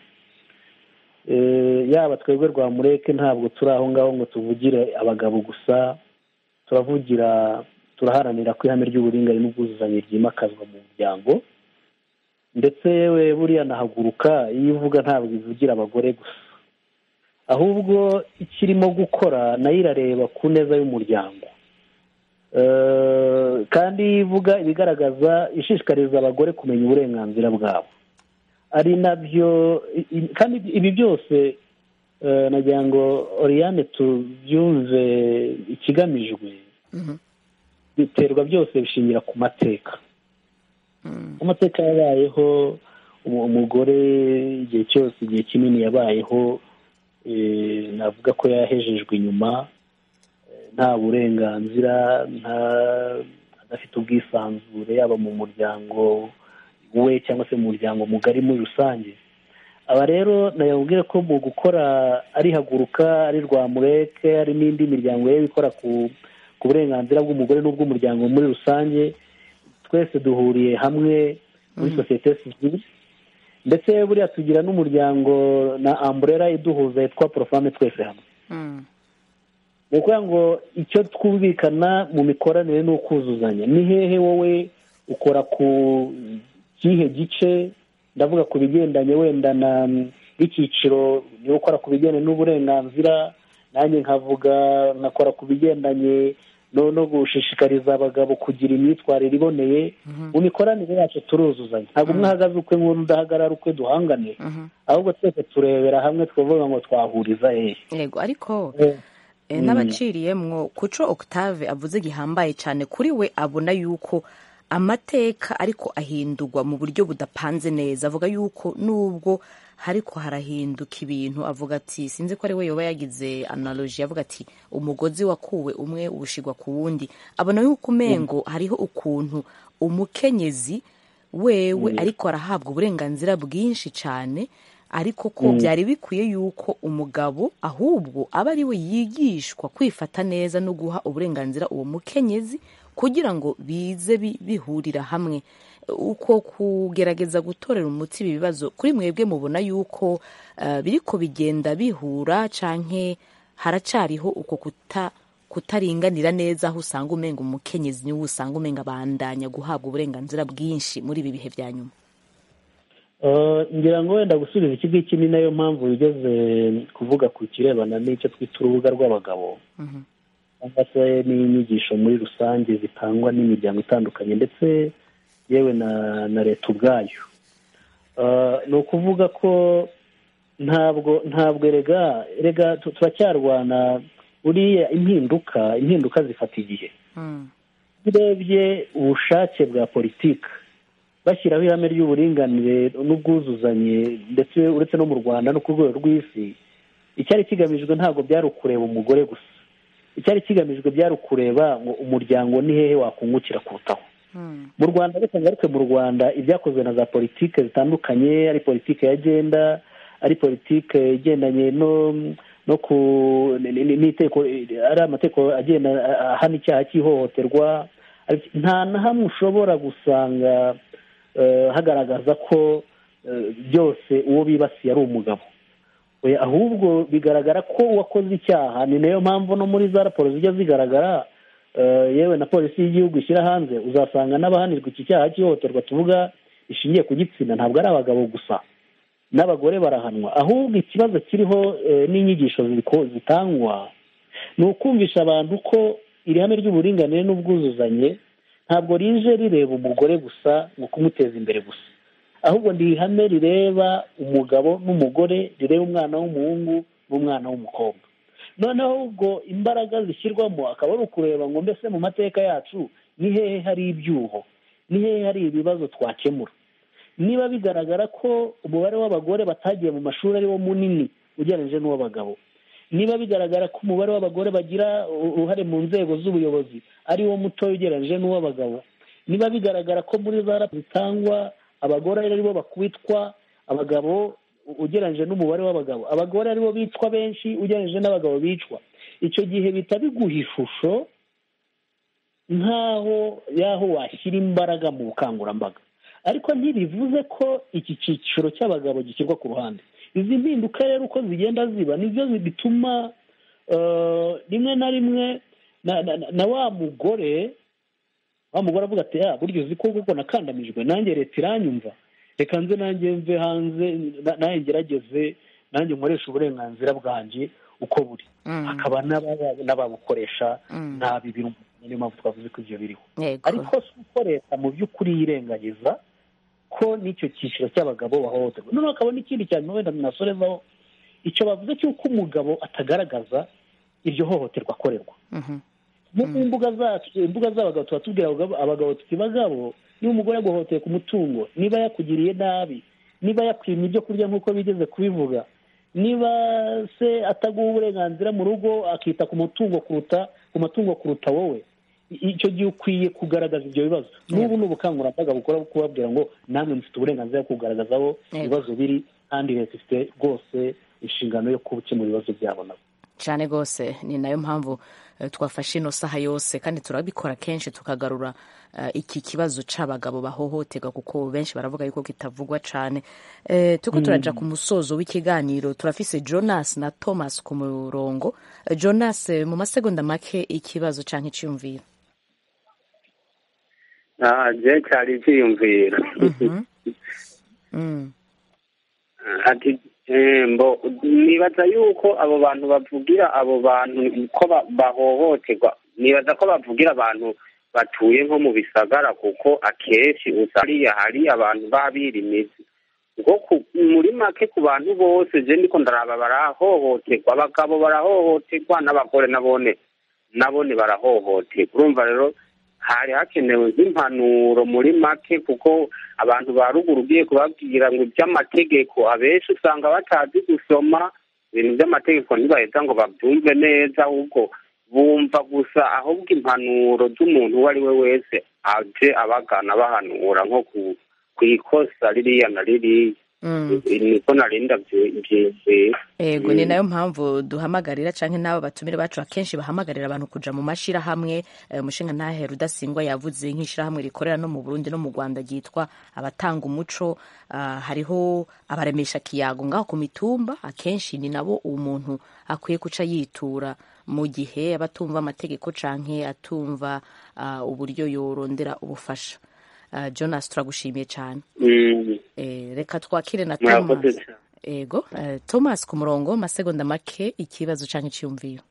Eh, yaba twebwe rwamureke ntabwo turi aho ngaho ngo tuvugire abagabo gusa turavugira turaharanira ko ihame ry'uburinganire n'ubwuzuzanye ryimakazwa mu muryango ndetse yewe buriya nahaguruka iyo uvuga ntabwo ivugira abagore gusa ahubwo ikirimo gukora nayo irareba ku neza y'umuryango Eh, kandi ivuga ibigaragaza ishishikariza abagore kumenya uburenganzira bwabo ari nabyo i- i- kandi ibi byose eh, nagira ngo oriyane tubyumve ikigamijwe biterwa byose bishingira ku mateka amateka yabayeho umu- umugore igihe cyose igihe kinini yabayeho eh, navuga ko yahejejwe inyuma eh, nta burenganzira nta adafite ubwisanzure yaba mu muryango we cyangwa se mu muryango mugari muri rusange aba rero nayabwire ko mu gukora ari haguruka ari rwamureke hari n'indi miryango rero ikora ku ku burenganzira bw'umugore n'ubw'umuryango muri rusange twese duhuriye hamwe muri sosiyete sivile ndetse buriya tugira n'umuryango na amburera iduhuza yitwa porofame twese hamwe ni ukuvuga ngo icyo twumvikana mu mikoranire ni ukuzuzanya ni hehe wowe ukora ku kihe gice ndavuga ku bigendanye wenda na n'icyiciro yo gukora ku bigendanye n'uburenganzira nanjye nkavuga nkakora ku bigendanye no gushishikariza abagabo kugira imyitwarire iboneye mu mikoranire yacu turuzuzanya ntabwo umwe ahagaze ukwe n'undi udahagarara ukwe duhangane ahubwo twese turebera hamwe twavuga ngo twahuriza hehe yego ariko n'abaciriyemwo kuco octave avuze gihambaye cyane kuri we abona yuko amateka ariko ahindurwa mu buryo budapanze neza avuga yuko nubwo ariko harahinduka ibintu avuga ati sinzi ko ari we yoba yagize analoji avuga ati umugozi wakuwe umwe ubushigwa ku wundi abona yuko umengo hariho ukuntu umukenyezi wewe ariko arahabwa uburenganzira bwinshi cyane ariko ko byari bikwiye yuko umugabo ahubwo aba ari we yigishwa kwifata neza no guha uburenganzira uwo mukenyezi kugira ngo bize bihurira hamwe uko kugerageza gutorera umuti ibi bibazo kuri mwebwe mubona yuko biri ko bigenda bihura canke haracariho uko kutaringanira neza aho usanga umenga umukenyezi niwe usanga umenga abandanya guhabwa uburenganzira bwinshi muri ibi bihe bya nyuma ngira ngo wenda gusubiza iki ngiki ni nayo mpamvu ugeze kuvuga ku kirebana n'icyo twita urubuga rw'abagabo cyangwa se n'inyigisho muri rusange zitangwa n'imiryango itandukanye ndetse yewe na na leta ubwayo ni ukuvuga ko ntabwo ntabwo erega erega turacyarwana buriya impinduka impinduka zifata igihe urebye ubushake bwa politiki bashyiraho ihame ry'uburinganire n'ubwuzuzanye ndetse uretse no mu rwanda no ku rwego rw'isi icyari kigamijwe ntabwo byari ukureba umugore gusa icyari kigamijwe byari ukureba ngo umuryango ni hehe wakungukira kurutaho mu rwanda ariko ngaruke mu rwanda ibyakozwe na za politike zitandukanye ari politike ya genda ari politike igendanye no no ku n'iteko ari amategeko agenda ahana icyaha cy'ihohoterwa nta na hamwe ushobora gusanga hagaragaza ko byose uwo bibasiye ari umugabo ahubwo bigaragara ko uwakoze icyaha ni nayo mpamvu no muri za raporo zijya zigaragara yewe na polisi y'igihugu ishyira hanze uzasanga n'abahanirwa iki cyaha cy'ihohoterwa tuvuga rishingiye ku gitsina ntabwo ari abagabo gusa n'abagore barahanwa ahubwo ikibazo kiriho n'inyigisho zitangwa ni ukumvisha abantu ko iri hame ry'uburinganire n'ubwuzuzanye ntabwo rije rireba umugore gusa ngo kumuteza imbere gusa ahubwo ni ihame rireba umugabo n'umugore rireba umwana w'umuhungu n'umwana w'umukobwa noneho ubwo imbaraga zishyirwamo akaba ari ukureba ngo mbese mu mateka yacu ni hehe hari ibyuho ni hehe hari ibibazo twakemura niba bigaragara ko umubare w'abagore batagiye mu mashuri ari wo munini ugereranyije n'uw'abagabo niba bigaragara ko umubare w'abagore bagira uruhare mu nzego z'ubuyobozi ari wo mutoya ugereranyije n'uw'abagabo niba bigaragara ko muri za raporo zitangwa abagore ari bo bakwitwa abagabo ugereranyije n'umubare w'abagabo abagore ari bo bicwa benshi ugereranyije n'abagabo bicwa icyo gihe bihita biguha ishusho nk'aho y'aho washyira imbaraga mu bukangurambaga ariko ntibivuze ko iki cyiciro cy'abagabo gishyirwa ku ruhande izi mpinduka rero uko zigenda ziba nibyo bituma rimwe na rimwe na wa mugore wa mugore avuga ati ya buryo uzi ko kuko nakandamijwe nanjye leta iranyumva reka nze nanjye mve hanze nanjye ngerageze nanjye nkoresha uburenganzira bwanjye uko buri hakaba n'ababukoresha nabi birumva niyo mpamvu twavuze ko ibyo biriho ariko si uko leta mu by'ukuri yirengagiza ko n'icyo cyiciro cy'abagabo bahohoterwa noneho hakaba n'ikindi cyane wenda nasorezaho icyo bavuze cy'uko umugabo atagaragaza iryo hohoterwa akorerwa mu mbuga zacu imbuga z'abagabo tuba tubwira abagabo tuti bagabo niba umugore yaguhoteye ku mutungo niba yakugiriye nabi niba yakwimye ibyo kurya nk'uko bigeze kubivuga niba se ataguha uburenganzira mu rugo akita ku mutungo kuruta ku matungo kuruta wowe icyo gihe ukwiye kugaragaza ibyo bibazo n'ubu ni ubukangurambaga bukora kubabwira ngo namwe mufite uburenganzira bwo kugaragaza aho ibibazo biri kandi leta ifite rwose inshingano yo gukemura ibibazo byabo nabo cyane rwose ni nayo mpamvu twafashe ino saha yose kandi turabikora kenshi tukagarura iki kibazo cy'abagabo bahohoterwa kuko benshi baravuga yuko kitavugwa cyane tuko turajya ku musozo w'ikiganiro turafise jonas na thomas ku murongo jonas mu masegonda make ikibazo cyangwa icyiyumviro ntabwo cyari icyiyumviro ati mbo nibaza yuko abo bantu bavugira abo bantu ko ba- bahohoterwa nibaza ko bavugira abantu batuye nko mu bisagara kuko akenshi usariya hari abantu babirimizi ngo ku- muri make ku bantu bose je ndiko ndaraba barahohoterwa abagabo barahohoterwa n'abagore nabone nabone barahohoterwa urumva rero hari hakenewe nk'impanuro muri make kuko abantu ba ruguru ugiye kubabwira ngo iby'amategeko abenshi usanga batazi gusoma ibintu by'amategeko ntibahita ngo babyumve neza ahubwo bumva gusa ahubwo impanuro z'umuntu uwo ari we wese aje abagana bahanura nko ku ku ikosa ririya na ririya niko nari ndabyumvise yego ni nayo mpamvu duhamagarira cyangwa n'abo batumire bacu akenshi bahamagarira abantu kujya mu mashyirahamwe Eh, umushinga ntahe rudasingwa yavuze nk'ishyirahamwe rikorera no mu burundi no mu rwanda ryitwa abatanga umuco Ah, hariho abaremesha kiyago ngaho ku mitumba akenshi ni nabo umuntu akwiye guca yitura mu gihe aba atumva amategeko cyangwa atumva ah, uburyo yorondera ubufasha Ah, jonas turagushimiye cyane Mm. Eh, reka twakire na murakoze thomas cyane ego eh, thomas ku murongo masegonda make ikibazo cyangwa icyiyumviyo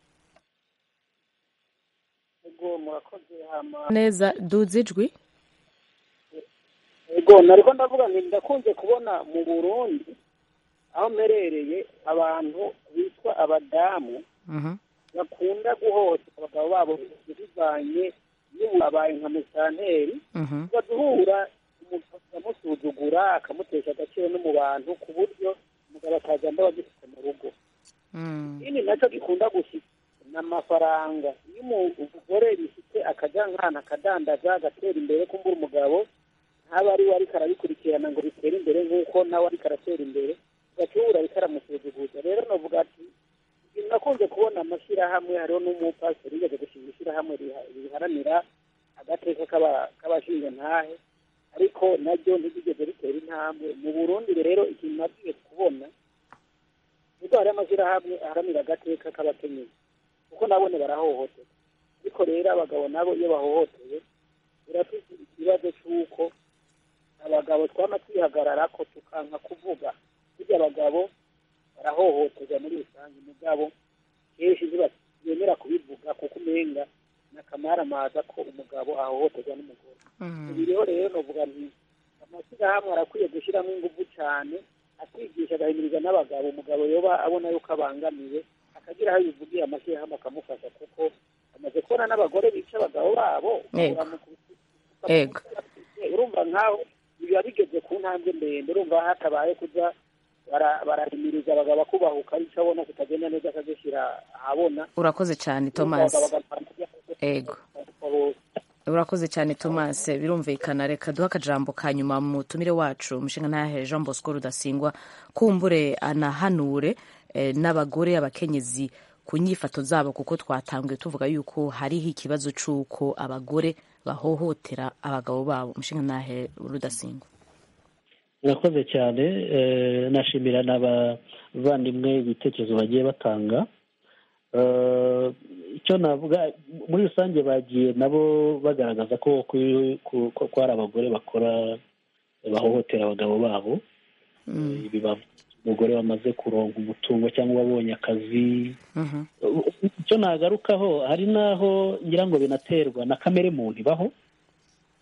Ego murakoze hama. neza duze ijwi Ego nariko ndavuga nti ndakunze kubona mu Burundi aho mperereye abantu bitwa abadamu bakunda guhoza abagabo babo bivanye n'ubabaye nka musanteri baduhura umuntu akamusuzugura akamutesha agaciro no mu bantu ku buryo umugabo akaza mba agifite mu rugo ikindi nacyo gikunda gushika ni amafaranga iyo umugore bifite akajya nkana akadandaza agatera imbere kumbura umugabo ntaba ari we ariko arabikurikirana ngo bitere imbere nk'uko nawe ariko aratera imbere gacubura ariko aramusuzuguza rero navuga ati ikintu nakunze kubona amashyirahamwe hariho n'umupasiteri yigeze gushinga ishyirahamwe riha- riharanira agateka k'aba- k'abashinga ntahe ariko naryo ntirigeze ritera intambwe mu burundi rero ikintu nagiye kubona kuko hari amashyirahamwe aharanira agateka k'abakenyezi kuko nabone barahohoterwa ariko rero abagabo nabo iyo bahohotewe birafite ikibazo cy'uko abagabo twama twihagarara ko tukanka kuvuga burya abagabo barahohoterwa muri rusange mugabo kenshi ntibemera kubivuga kuko umenga ni akamaramaza ko umugabo ahohoterwa n'umugore ibi rero rero novuga nti amashyirahamwe arakwiye gushyiramo ingufu cyane akigisha agahimiriza n'abagabo umugabo yoba abona yuko abangamiwe akagira aho yivugiye amashyirahamwe akamufasha kuko amaze kubona n'abagore bica abagabo babo Yego. baramu- ego urumva nkaho biba bigeze ku ntambwe ndende urumva hatabaye kuja bara- barahimiriza abagabo kubahuka icyo abona kitagenda neza akagishyira ahabona urakoze cyane thomas ego urakoze cyane thomas birumvikana reka duhe akajambo ka nyuma mu mutumire wacu umushinga ntahe jean bosco rudasingwa kumbure anahanure eh, n'abagore abakenyezi ku nyifato zabo kuko twatangiye tuvuga yuko hariho ikibazo cy'uko abagore bahohotera abagabo babo umushinga ntahe rudasingwa murakoze cyane eh, nashimira n'abavandimwe ibitekerezo bagiye batanga Eh, icyo navuga muri rusange bagiye nabo bagaragaza ko ku- ku- ko ko hari abagore bakora bahohotera abagabo babo Eh, biba umugore wamaze kuronga umutungo cyangwa wabonye akazi icyo nagarukaho hari n'aho ngira ngo binaterwa na kamere muntu ibaho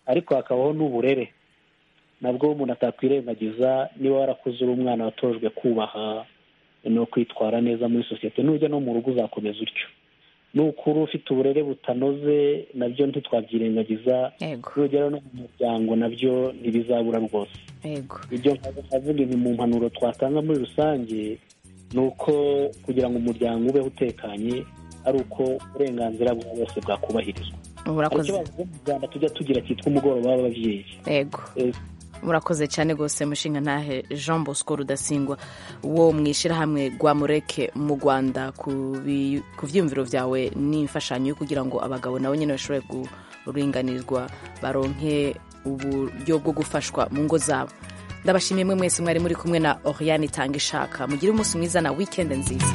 ariko hakabaho n'uburere nabwo umuntu atakwirengagiza niba warakuze uri umwana watojwe kubaha no kwitwara neza muri sosiyete nujya no mu rugo uzakomeza utyo nukuri ufite uburere butanoze nabyo ntitwabyirengagiza nugera no mu muryango nabyo ntibizabura rwose ego ibyo navuga ni mu mpanuro twatanga muri rusange ni uko kugira ngo umuryango ubeho utekanye ari uko uburenganzira bwa bose bwakubahirizwa hari urakoze icyo bavuga mu rwanda tujya tugira cyitwa umugoroba w'ababyeyi ego Eh, murakoze cyane rwose mushinga ntahe jean bosco rudasingwa wo mu ishyirahamwe rwa mureke mu rwanda ku bi- ku byiyumviro byawe n'imfashanyo yo kugira ngo abagabo nabo nyine bashobore kuringanizwa baronke uburyo bwo gufashwa mu ngo zabo ndabashimiye mwe mwese mwari muri kumwe na oriane itanga ishaka mugire umunsi mwiza na wikendi nziza